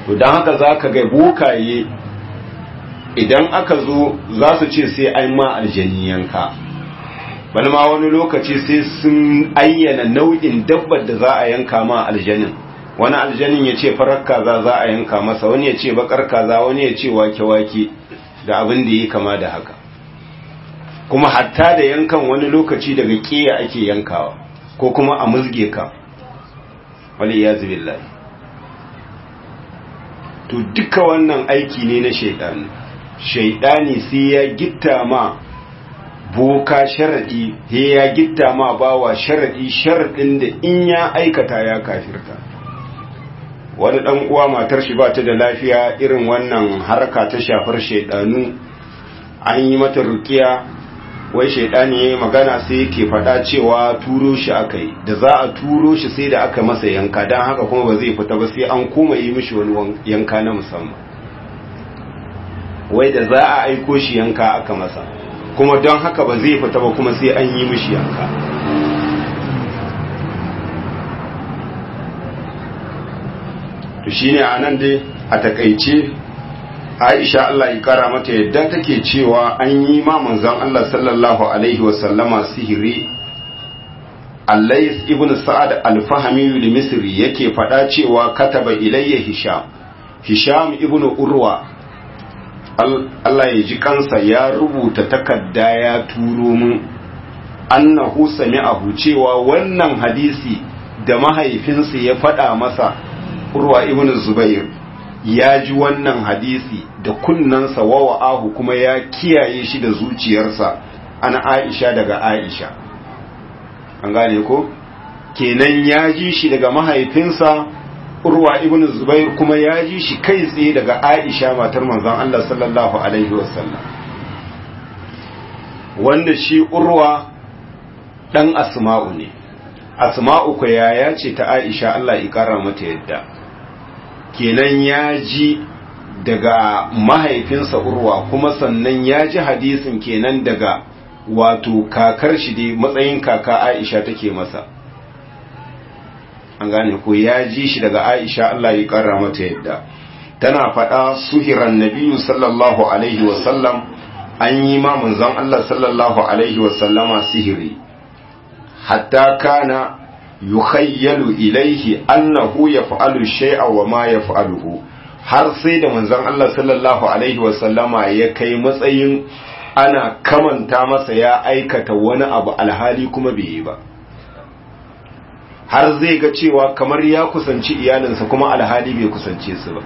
to don haka za ka ga bokaye idan aka zo za su ce sai an ma aljani yanka bani ma wani lokaci sai sun ayyana nau'in dabbar da za a yanka ma aljanin wani aljanin ya ce farar kaza za a yanka masa wani ya ce bakar kaza wani ya ce wake-wake da abin da ya kama da haka kuma hatta da yankan wani lokaci daga ƙiya ake yankawa ko kuma a musge ka wali ya zubillahi to duka wannan aiki ne na shaidani shaidani sai ya gitta ma boka sharadi he ya gitta ma bawa sharadi sharadin da in ya aikata ya kafirta wani dan uwa matar shi ba ta da lafiya irin wannan harka ta shafar shaidanu an yi mata rukiya wai shaidani yayi magana sai yake faɗa cewa turo shi akai da za a turo shi sai da aka masa yanka dan haka kuma ba zai fita ba sai an koma yi mishi wani yanka na musamman wai da za a aiko shi yanka aka masa kuma don haka ba zai fita ba kuma sai an yi mishi yanka to shine anan dai a takaice Aisha Allah ya kara mata yadda take cewa an yi ma manzon Allah sallallahu alaihi wasallama sihiri Allais ibn Sa'ad al-Fahmi al-Misri yake faɗa cewa kataba ilayya Hisham Hisham ibn Urwa Allah ya ji kansa ya rubuta takarda ya turo mu annahu sami'ahu cewa wannan hadisi da mahaifinsa ya faɗa masa Urwa ibn Zubair ya ji wannan hadisi da kunnansa wa wa'ahu kuma ya kiyaye shi da zuciyarsa an Aisha daga Aisha an gane ko kenan ya ji shi daga mahaifinsa urwa ibn zubair kuma ya ji shi kai tsaye daga aisha matar manzon Allah sallallahu alaihi wasallam wanda shi urwa dan asma'u ne asma'u ko yaya ce ta aisha Allah ya kara mata yadda kenan ya ji daga mahaifinsa urwa kuma sannan ya ji hadisin kenan daga wato kakar shi dai matsayin kaka aisha take masa an gane ko ya ji shi daga aisha Allah ya kara mata yadda tana faɗa suhiran nabiyu sallallahu alaihi wasallam an yi ma manzon Allah sallallahu alaihi wasallama sihiri hatta kana yukhayyalu ilaihi annahu yaf'alu shay'a wa ma yaf'aluhu har sai da manzon Allah sallallahu alaihi wasallama ya kai matsayin ana kamanta masa ya aikata wani abu alhali kuma bai yi ba har zai ga cewa kamar ya kusanci iyalinsa kuma alhali bai kusance su ba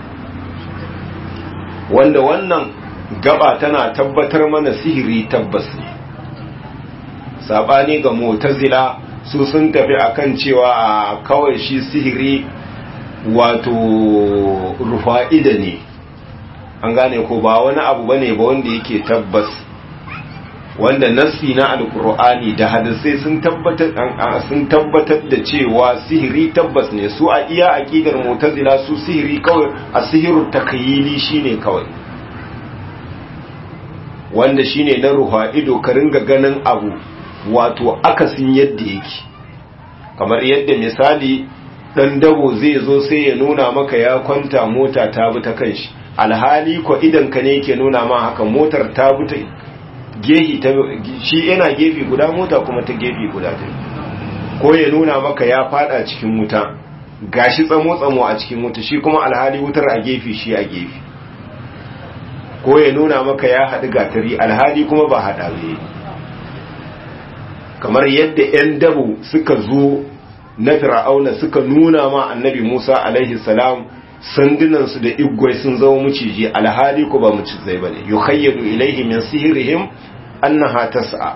wanda wannan gaba tana tabbatar mana sihiri tabbas ne sabani ga mutazila su sun tafi akan cewa kawai shi sihiri wato rufa'ida ne an gane ko ba wani abu bane ba wanda yake tabbas wanda nassi na alkur'ani da hadisai sun tabbatar sun tabbatar da cewa sihiri tabbas ne su a iya aqidar mu'tazila su sihiri kawai asihiru takyili shine kawai wanda shine na ruha ido ka ringa ganin abu wato akasin yadda yake kamar yadda misali dan dabo zai zo sai ya nuna maka ya kwanta mota ta bi ta kanshi alhali ko idan ka ne yake nuna ma haka motar ta bi ta gehi ta shi yana gefe guda mota kuma ta gefe guda ta ko ya nuna maka ya fada cikin wuta gashi tsamo tsamo a cikin wuta shi kuma alhali wutar a gefe shi a gefe ko ya nuna maka ya haɗu gatari alhali kuma ba haɗa ne kamar yadda 'yan dabo suka zo na fir'auna suka nuna ma annabi musa alaihi salam sandunansu da igwai sun zama muciji alhali ko ba mucizai bane yukhayyadu ilaihi min sihrihim annaha tas'a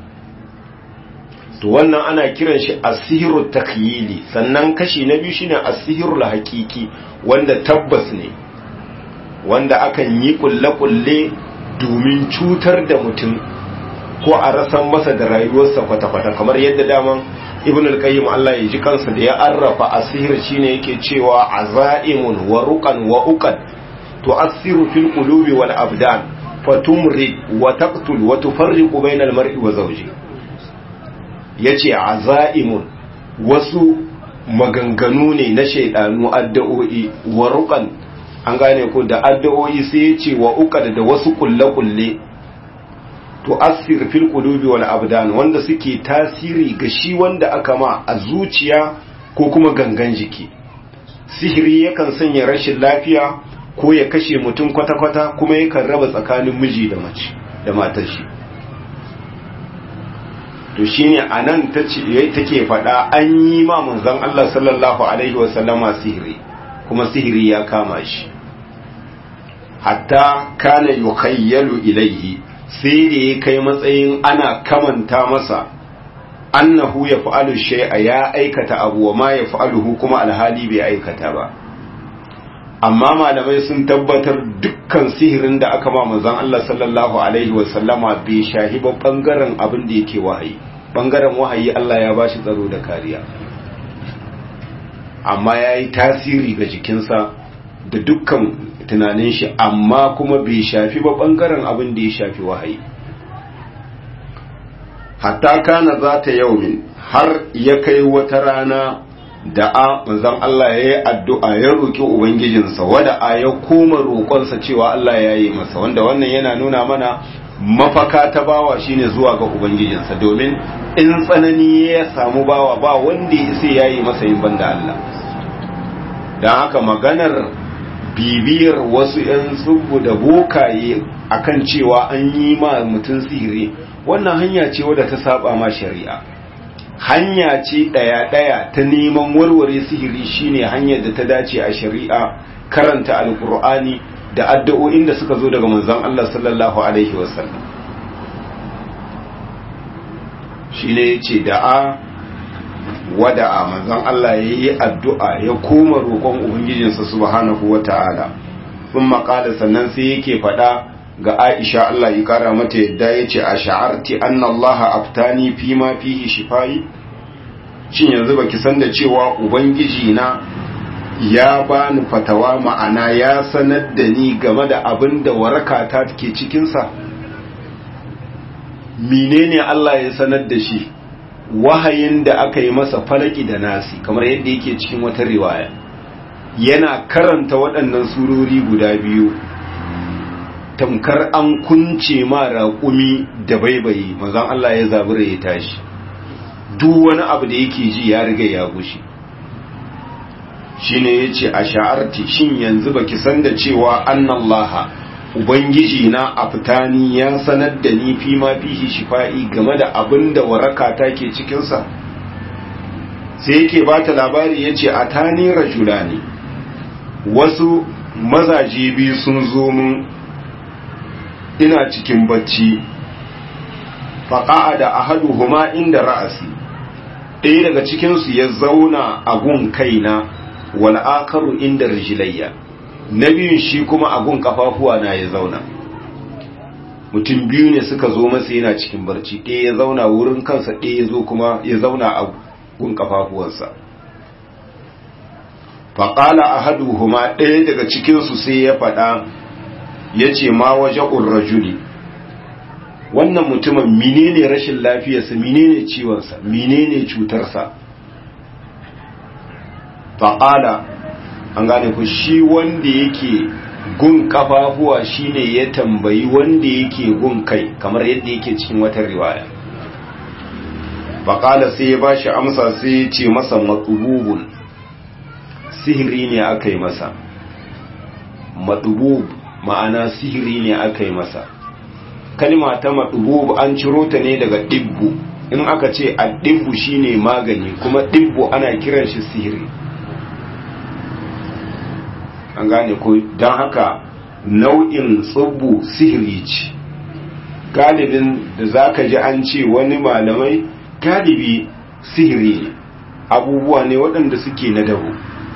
to wannan ana kiran shi as-sihru takhyili sannan kashi na biyu shine as-sihru haqiqi wanda tabbas ne wanda akan yi kulle-kulle domin cutar da mutum ko a rasan masa da rayuwarsa kwata-kwata kamar yadda daman ibn al-qayyim Allah ya ji kansa da ya arrafa asir shine yake cewa azaimun wa ruqan wa uqad tu'assiru fil qulubi wal abdan fatumri wa taqtul wa tufarriqu bayna al mar'i wa zawji yace azaimun wasu maganganu ne na shaidanu addu'o'i wa ruqan an gane ko da addu'o'i sai ya ce wa uqad da wasu kulle-kulle to asir fil qulubi wal abdan wanda suke tasiri ga shi wanda aka ma a zuciya ko kuma gangan jiki sihiri yakan sanya rashin lafiya ko ya kashe mutum kwata-kwata kuma yakan raba tsakanin miji da mace da matar shi to shine anan tace take faɗa an yi ma manzon Allah sallallahu alaihi wasallama sihiri kuma sihiri ya kama shi hatta kana yukhayyalu ilaihi sai da ya kai matsayin ana kamanta masa annahu ya fa'alu shay'a ya aikata abu wa ma ya fa'aluhu kuma alhali bai aikata ba amma malamai sun tabbatar dukkan sihirin da aka ma manzon Allah sallallahu alaihi wa sallama bai shahi ba bangaren abin da yake wahayi bangaren wahayi Allah ya bashi tsaro da kariya amma yayi tasiri ga jikinsa da dukkan tunanin shi amma kuma bai shafi ba bangaren abin da ya shafi wahayi hatta kana za ta yaumin har ya kai wata rana da a manzon Allah ya yi addu'a ya roƙi Ubangijinsa wada a ya koma roƙonsa cewa Allah ya yi masa wanda wannan yana nuna mana mafaka ta bawa shine zuwa ga Ubangijinsa domin in tsanani ya samu bawa ba wanda ya sai ya yi masa yin banda Allah don haka maganar bibiyar wasu ‘yan tsubu da bokaye akan cewa an yi ma mutum sihiri wannan hanya ce wadda ta saba ma shari'a hanya ce ɗaya-ɗaya ta neman warware sihiri shine hanyar da ta dace a shari'a karanta alkur'ani da addu'o'in da suka zo daga manzon Allah sallallahu alaihi wasallam shine yace da'a wada'a manzon Allah yayi addu'a ya koma roƙon ubangijinsa subhanahu wata'ala thumma qala sannan sai yake faɗa ga Aisha Allah ya kara mata yadda ya ce a sha'arti anna Allah aftani fi ma fihi shifai shin yanzu baki san da cewa ubangiji na ya bani fatawa ma'ana ya sanar da ni game da abin da waraka ta take cikin sa menene Allah ya sanar da shi wahayin da aka yi masa falaki da nasi kamar yadda yake cikin wata riwaya yana karanta waɗannan surori guda biyu tamkar an kunce ma raƙumi da baibayi mazan Allah ya zabura ya tashi duk wani abu da yake ji ya riga ya gushi shine yace a sha'arti shin yanzu baki san da cewa annallaha ubangiji na aftani ya sanar da ni fi ma fihi shifa'i game da abin da waraka take cikin sa sai yake bata labari yace atani rajulani wasu mazaje biyu sun zo mun ina cikin bacci faƙa'a da ahaduhuma inda ra'asi ɗaya daga cikinsu ya zauna a gun kaina wal akaru inda rijilayya na biyun shi kuma a gun kafafuwa na ya zauna mutum biyu ne suka zo masa yana cikin barci ɗaya ya zauna wurin kansa ɗaya ya zo kuma ya zauna a gun kafafuwansa faƙala ahaduhuma ɗaya daga cikinsu sai ya faɗa ya ce ma waje rajuli wannan mutumin menene rashin lafiyarsa menene ciwonsa menene cutarsa faƙala an gane ku shi wanda yake gun kafafuwa shine ya tambayi wanda yake gun kai kamar yadda yake cikin wata riwaya faƙala sai ya bashi amsa sai ya ce masa matsububun sihiri ne aka yi masa matsubub ma'ana sihiri ne aka yi masa kalma ta maɗubu an ciro ta ne daga ɗibbu in aka ce a ɗibbu shine magani kuma ɗibbu ana kiran shi sihiri an gane ko don haka nau'in tsubbu sihiri ce galibin da za ka ji an ce wani malamai galibi sihiri ne abubuwa ne waɗanda suke na dabo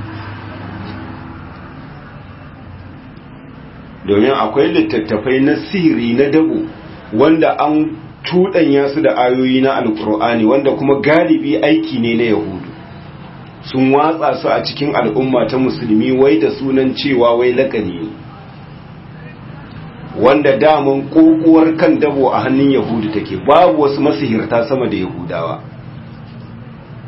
domin akwai littattafai na sihiri na dabo wanda an tuɗanya su da ayoyi na alkur'ani wanda kuma galibi aiki ne na yahudu sun watsa su a cikin al'umma ta musulmi wai da sunan cewa wai lakani ne wanda daman kokuwar kan dabo a hannun yahudu take babu wasu masihirta sama da yahudawa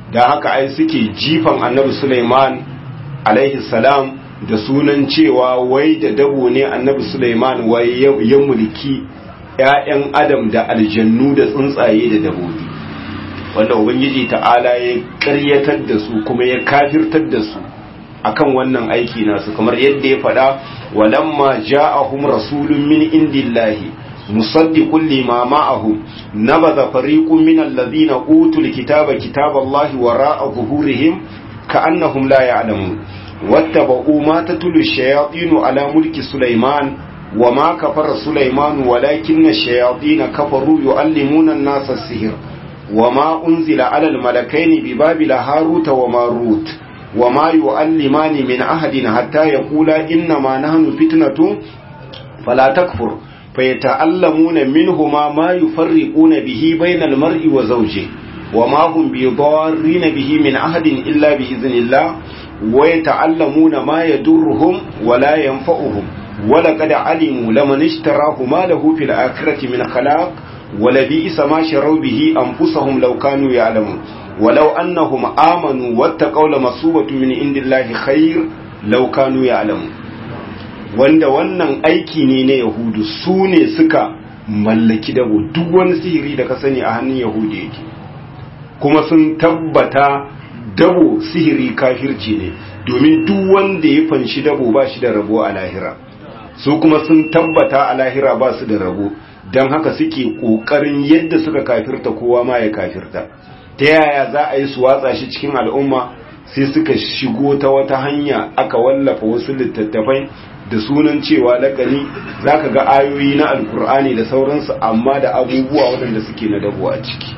da haka ai suke jifan annabi Sulaiman alaihi salam da sunan cewa wai da dabo ne annabi Sulaiman wai ya mulki ‘ya'yan adam da aljannu da tsuntsaye da dabobi wanda ubangiji ta'ala ya ƙaryatar da su kuma ya kafirtar da su akan wannan aiki nasu kamar yadda ya faɗa walamma ja'ahum rasulun min indillahi musaddiqun lima ma'ahum nabadha fariqun min alladhina utul kitaba kitaballahi wara'a zuhurihim ka'annahum la ya'lamun wattaba'u ma tatlu ash-shayatinu ala mulki sulaiman وما كفر سليمان ولكن الشياطين كفروا يعلمون الناس السحر وما أنزل على الملكين ببابل هاروت وماروت وما يعلمان من أحد حتى يقولا إنما نحن فتنة فلا تكفر فيتعلمون منهما ما يفرقون به بين المرء وزوجه وما هم بضارين به من أحد إلا بإذن الله ويتعلمون ما يدرهم ولا ينفعهم ولقد علموا لمن اشتراه ما له في الآخرة من خلاق ولبئس ما شروا به أنفسهم لو كانوا يعلمون ولو أنهم آمنوا واتقوا لمصوبة من عند الله خير لو كانوا يعلمون wanda wannan aiki ne na yahudu su ne suka mallaki dabo duk wani sihiri da ka sani a hannun yahudu yake kuma sun tabbata dabo sihiri kafirci ne domin duk wanda ya fanshi dabo ba shi da rabo a lahira su kuma sun tabbata a lahira ba su da rabo don haka suke ƙoƙarin yadda suka kafirta kowa ma ya kafirta ta yaya za a yi su watsa shi cikin al'umma sai suka shigo ta wata hanya aka wallafa wasu littattafai da sunan cewa lakani za ka ga ayoyi na alkur'ani da sauransu amma da abubuwa waɗanda suke na dabo a ciki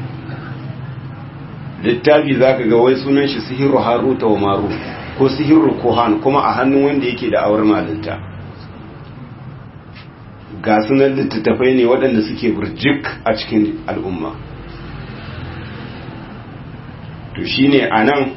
littafi za ka ga wai sunan shi sihiru haruta wa maru ko sihiru kohan kuma a hannun wanda yake da awar malinta ga sunan littattafai ne waɗanda suke burjik a cikin al'umma to shine a nan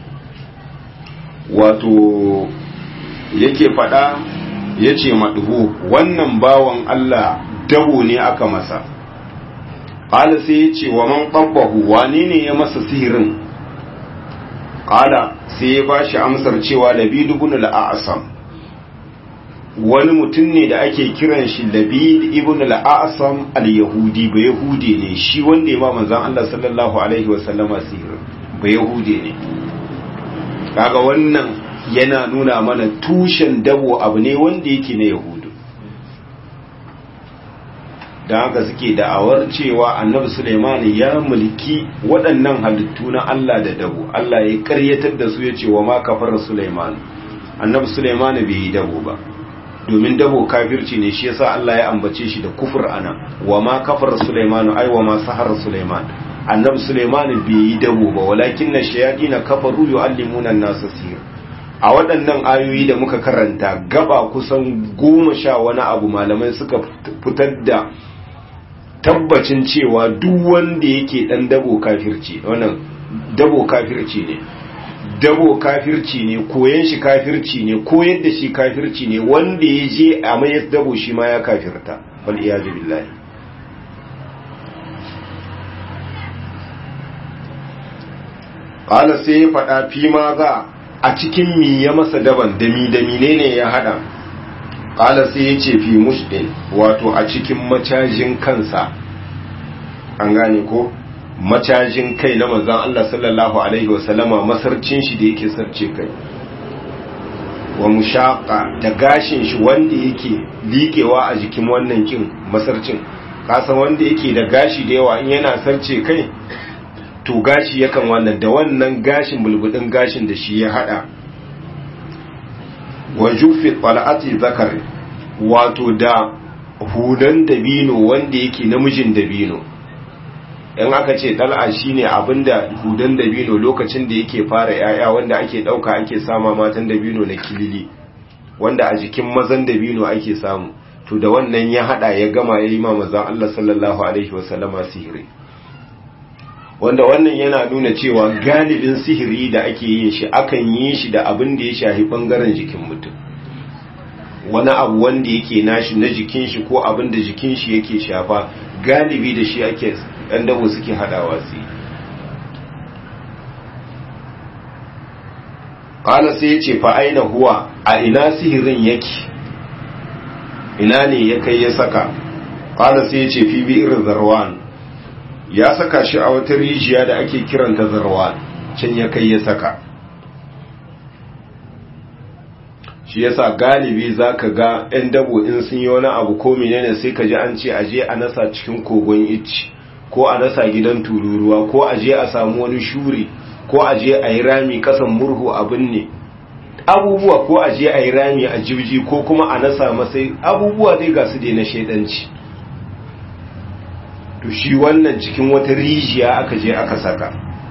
wato yake faɗa ya ce maɗuhu wannan bawan Allah dabo ne aka masa ƙala sai ya ce wa man ƙabbahu wane ne ya masa sihirin ƙala sai ya ba shi amsar cewa labidu bin al'asam wani mutum ne da ake kiran shi labid ibn al-asam al-yahudi ba yahudi ne shi wanda ya ba manzon Allah sallallahu alaihi wa sallama sihir ba yahudi ne kaga wannan yana nuna mana tushen dabo abu ne wanda yake na yahudu dan haka suke da'awar cewa annabi Sulaiman ya mulki waɗannan halittu na Allah da dabo Allah ya karyatar da su ya ce wa ma kafara Sulaiman annabi Sulaiman bai yi dabo ba domin dabo kafirci ne shi yasa Allah ya ambace shi da kufur ana wa ma kafar Sulaiman ai wa ma sahara Sulaiman annabi Sulaiman bai yi dabo ba walakin na shayatin kafaru yu'allimuna an-nas sihir a waɗannan ayoyi da muka karanta gaba kusan goma sha wani abu malamai suka fitar da tabbacin cewa duk wanda yake dan dabo kafirci wannan dabo kafirci ne dabo kafirci ne koyan shi kafirci ne koyar da shi kafirci ne wanda ya je a mayar dabo shi ma ya kafirta wal iyazu billahi qala sai ya faɗa fi ma za a cikin mi ya masa daban dami dami ne ne ya hada qala sai ya ce fi mushdin wato a cikin macajin kansa an gane ko macajin kai na manzan Allah sallallahu Alaihi wasallama masarcin shi da yake sarce kai wa mushaqa da gashin shi wanda yake liƙewa a jikin wannan kin masarcin kasan wanda yake da gashi da yawa in yana sarce kai to gashi yakan wannan da wannan gashin bulbudin gashin da shi ya hada wa jufi tal'ati zakar wato da hudan dabino wanda yake namijin dabino in aka ce dal'a shine abinda hudan dabino lokacin da yake fara yaya wanda ake dauka ake sama matan dabino na kilili wanda a jikin mazan dabino ake samu to da wannan ya hada ya gama ya yi ma mazan Allah sallallahu alaihi wasallama sihiri wanda wannan yana nuna cewa galibin sihiri da ake yin shi akan yi shi da abin da ya shahi bangaren jikin mutum wani abu wanda yake nashi na jikin shi ko abin da jikin shi yake shafa galibi da shi ake ɗan dabo suke haɗawa su ƙala sai ya ce fa aina huwa a ina sihirin yake ina ne ya kai ya saka ƙala sai ya ce fi bi'ir zarwan ya saka shi a wata rijiya da ake kiranta zarwan can ya kai ya saka shi yasa galibi zaka ga 'yan dabo in sun yi wani abu ko menene sai ka ji an ce aje a nasa cikin kogon icci ko a nasa gidan tururuwa ko aje a samu wani shuri ko aje a yi rami kasan murhu abin ne abubuwa ko aje a yi rami a jibji ko kuma a nasa masai abubuwa dai ga su dai na shaidanci to shi wannan cikin wata rijiya aka je aka saka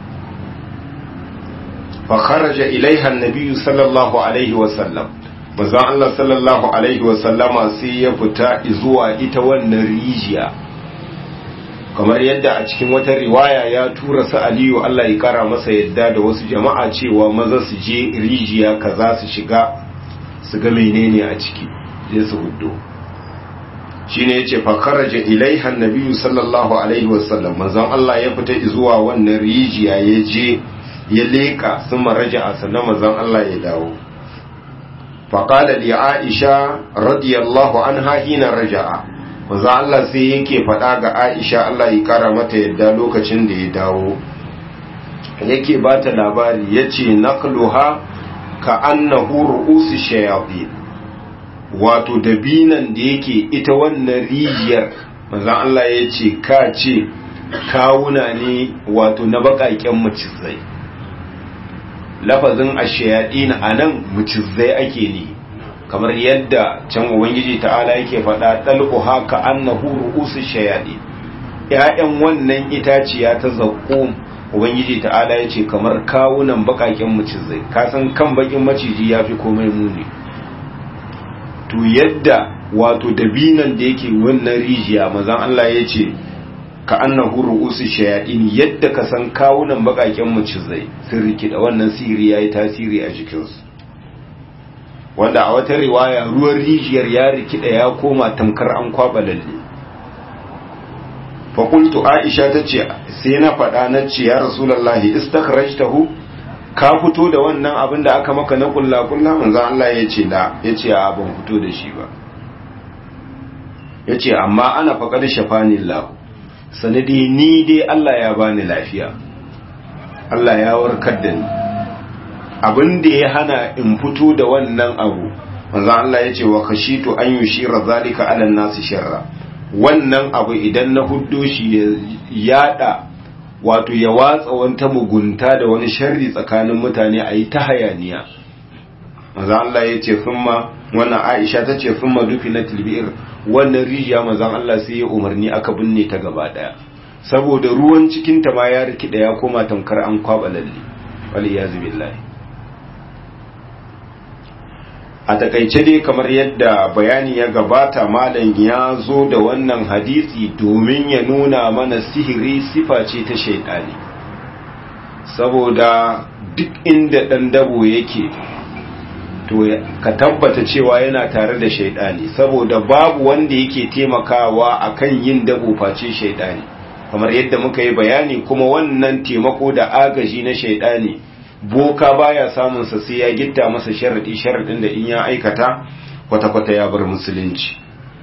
fa kharaja ilaiha an-nabi sallallahu alaihi wa sallam manzon Allah sallallahu alaihi wa sallama sai ya fita zuwa ita wannan rijiya kamar yadda a cikin wata riwaya ya tura su Aliyu Allah ya kara masa yadda da wasu jama'a cewa maza su je rijiya kaza su shiga su ga menene a ciki je su huddo shine yace fa kharaja ilaiha an-nabi sallallahu alaihi wa sallam manzon Allah ya fita zuwa wannan rijiya ya je ya leka sun maraja a sannan mazan Allah ya dawo faƙala li aisha radiyallahu an hina raja'a mazan Allah sai yake faɗa ga aisha Allah ya ƙara mata yadda lokacin da ya dawo yake ba ta labari ya ce naqluha ka annahu ru'usu shayatin wato dabinan da yake ita wannan rijiyar mazan Allah ya ce ka ce kawuna ne wato na baƙaƙen macizai lafazin ashayaɗin a nan mucizai ake ne kamar yadda can ubangiji ta'ala yake faɗa ɗalƙu haka annahu ru'usu shayaɗi ‘ya'yan wannan itaciya ta zaƙo ubangiji ta'ala ya ce kamar kawunan baƙaƙen mucizai kasan kan baƙin maciji ya fi komai muni to yadda wato dabinan da yake wannan rijiya mazan Allah ya ce ka annahu ru'usu shayatin yadda ka san kawunan bakaken mucizai sun rikida wannan sihiri yayi tasiri a jikinsu wanda a wata riwaya ruwan rijiyar ya rikida ya koma tamkar an kwaba lalle fa qultu aisha tace sai na faɗa na ce ya rasulullahi istakhrajtahu ka fito da wannan abin da aka maka na kulla kulla manzo Allah ya ce da yace a ban fito da shi ba yace amma ana faqad shafani Allah sanadi ni dai Allah ya bani lafiya Allah ya warkar da ni abin da ya hana in fito da wannan abu manzo Allah ya ce wa khashitu an yushira zalika ala nasi sharra wannan abu idan na huddo shi ya yada wato ya watsa wanta mugunta da wani sharri tsakanin mutane a yi ta hayaniya manzo Allah ya ce thumma wannan Aisha ta ce thumma dufinatil bi'r wannan rijiya manzon Allah sai ya umarni aka binne ta gaba daya saboda ruwan cikin ta ma ya rikida ya koma tamkar an kwaba lalle wal iyazu billahi a takaice dai kamar yadda bayani ya gabata malam ya zo da wannan hadisi domin ya nuna mana sihiri sifa ce ta shaidani saboda duk inda dan dabo yake to ka tabbata cewa yana tare da shaidani saboda babu wanda yake taimakawa akan yin dabo face shaidani kamar yadda muka yi bayani kuma wannan taimako da agaji na shaidani boka baya samun sa sai ya gitta masa sharadi sharadin da in ya aikata kwata-kwata ya bar musulunci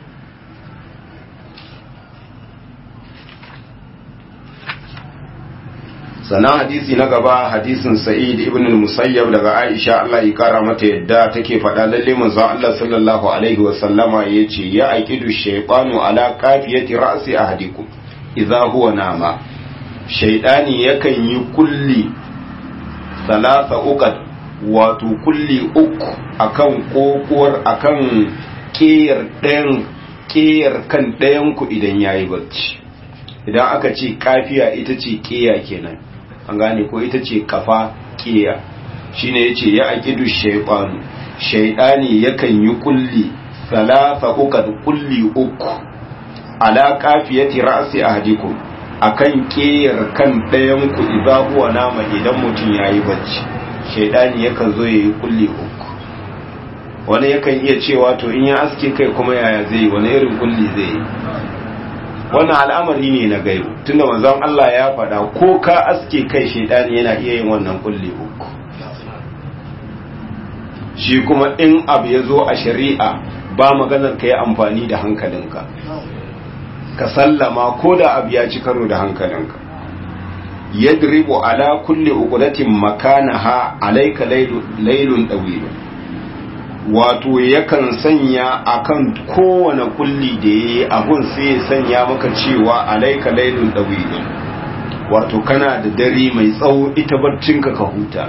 sannan hadisi na gaba hadisin sa'id ibn al-musayyab daga aisha Allah ya kara mata yadda take faɗa lalle manzon Allah sallallahu alaihi wa sallama yace ya aqidu shaytanu ala kafiyati ra'si ahadikum idza huwa nama shaytani yakan yi kulli salasa uqad wato kulli uku akan kokuwar akan kiyar ɗayan kiyar kan ɗayan ku idan yayi bacci idan aka ce kafiya ita ce kiya kenan an gane ko ita ce kafa kiya shine yace ya aqidu shaytanu shaytani yakan yi kulli salasa uqad kulli uku ala kafiyati ra'si ahadikum akan kiyar kan ɗayan ku idza huwa nama idan mutum yayi bacci shaytani yakan zo yayi kulli uku wani yakan iya cewa to in ya aske kai kuma yaya zai wani irin kulli zai yi wannan al'amari ne na gaibu tunda manzon Allah ya faɗa ko ka aske kai shaidani yana iya yin wannan kulli uku shi kuma in abu ya zo a shari'a ba maganar ka yi amfani da hankalinka ka sallama ko da abu ya ci karo da hankalinka yadribu ala kulli uqdatin makanaha alayka laylun dawil wato yakan sanya akan kowane kulli da yayi abun sai ya sanya maka cewa alayka laylun dawil wato kana da dare mai tsawo ita barcinka ka huta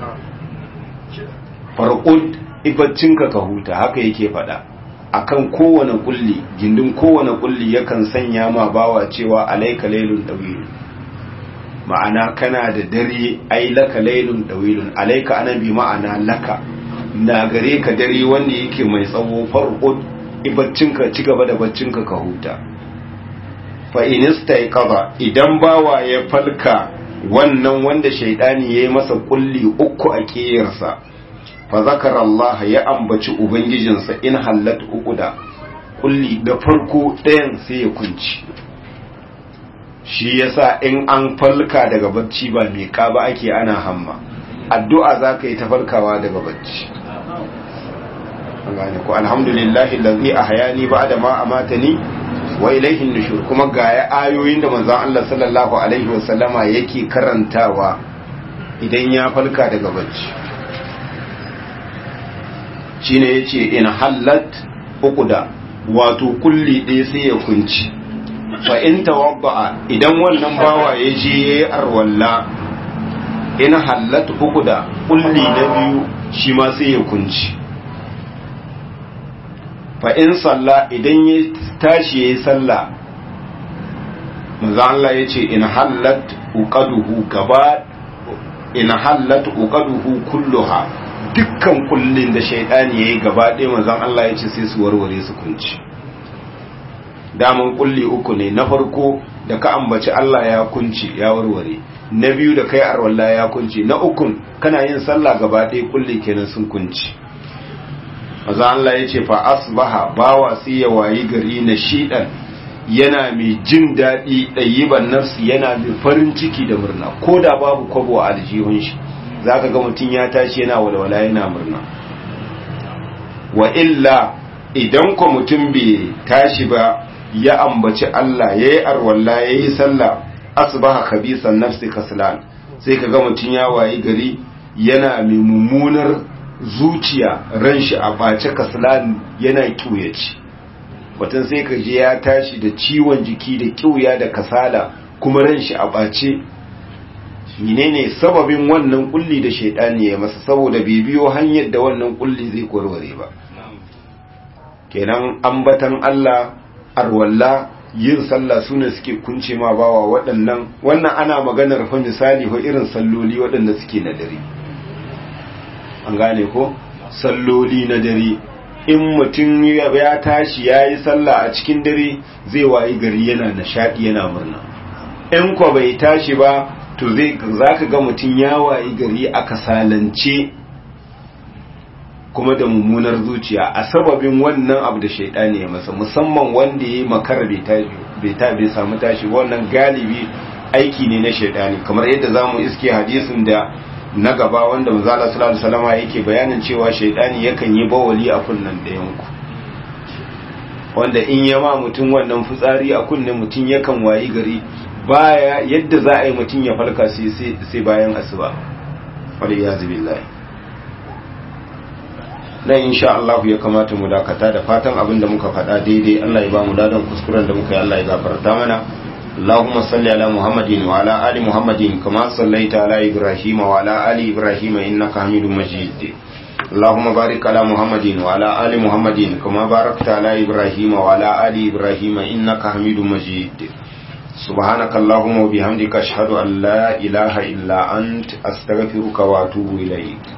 farqud ibaccinka ka huta haka yake fada akan kowane kulli gindin kowane kulli yakan sanya ma bawa cewa alayka laylun dawil ma'ana kana da dare ai laka laylun dawilun alayka ana bi ma'ana laka na gare ka dare wanda yake mai tsawo farqud ibaccinka ci gaba da baccinka ka huta fa inista kaza idan bawa ya falka wannan wanda shaidani yayi masa kulli uku a kiyarsa fa zakara Allah ya ambaci ubangijinsa in hallat uquda kulli da farko ɗayan sai ya kunci shi yasa in an falka daga bacci ba mai ba ake ana hamma addu'a zaka yi ta falkawa daga bacci an gane ko alhamdulillahi allazi ahyani ba'da ma amatani wa ilaihin nushur kuma ga ayoyin da manzon Allah sallallahu alaihi wasallama yake karantawa idan ya falka daga bacci shine yace in hallat uquda wato kulli ɗaya sai ya kunci fa in tawabba'a idan wannan bawa ya je yayi arwalla in hallat uquda kulli na biyu shi ma sai ya kunci fa in salla idan ya tashi yayi sallah manzo Allah yace in hallat uqaduhu gaba in hallat uqaduhu kulluha dukkan kullin da shaytani yayi gaba ɗaya manzo Allah yace sai su warware su kunci daman kulli uku ne na farko da ka ambaci Allah ya kunci ya warware na biyu da kai arwalla ya kunci na ukun kana yin sallah gaba ɗaya kulli kenan sun kunci maza Allah ya ce fa asbaha bawa sai ya wayi gari na shidan yana mai jin daɗi ɗayiban nafsi yana mai farin ciki da murna ko da babu kwabo a aljihun shi za ka ga mutum ya tashi yana walwala yana murna wa illa idan ko mutum bai tashi ba ya ambaci Allah ya yi arwalla ya yi sallah asbaha khabisan nafsi kaslan sai ka ga mutum ya wayi gari yana mai mummunar zuciya ran shi a ɓace kaslan yana ƙiuyaci watan sai ka je ya tashi da ciwon jiki da ƙiuya da kasala kuma ran shi a ɓace menene sababin wannan kulli da shaidani ya masa saboda bai biyo hanyar da wannan kulli zai warware ba kenan ambatan Allah arwalla yin sallah sune suke kunce ma bawa waɗannan wannan ana maganar fa misali ko irin salloli waɗanda suke na dare an gane ko salloli na dare in mutum ya tashi ya yi sallah a cikin dare zai wayi gari yana nishaɗi yana murna in ko bai tashi ba to zai za ka ga mutum ya wayi gari a kasalance kuma da mummunar zuciya a sababin wannan abu da shaidani ya masa musamman wanda ya yi makar bai samu tashi wannan galibi aiki ne na shaidani kamar yadda za mu iske hadisin da na gaba wanda manzala sallallahu alaihi wasallam yake bayanin cewa shaidani yakan yi bawali a kunnan ɗayan ku wanda in ya ma mutum wannan fitsari a kunnen mutum yakan wayi gari baya yadda za a yi mutum ya falka sai sai bayan asuba wal iyazu billahi dan insha Allah ya kamata mu dakata da fatan abin da muka faɗa daidai Allah ya ba mu dadan kuskuren da muka yi Allah ya gafarta mana اللهم صل على محمد وعلى آل محمد كما صليت على إبراهيم وعلى آل إبراهيم إنك حميد مجيد اللهم بارك على محمد وعلى آل محمد كما باركت على إبراهيم وعلى آل إبراهيم إنك حميد مجيد سبحانك اللهم وبحمدك أشهد أن لا إله إلا أنت أستغفرك وأتوب إليك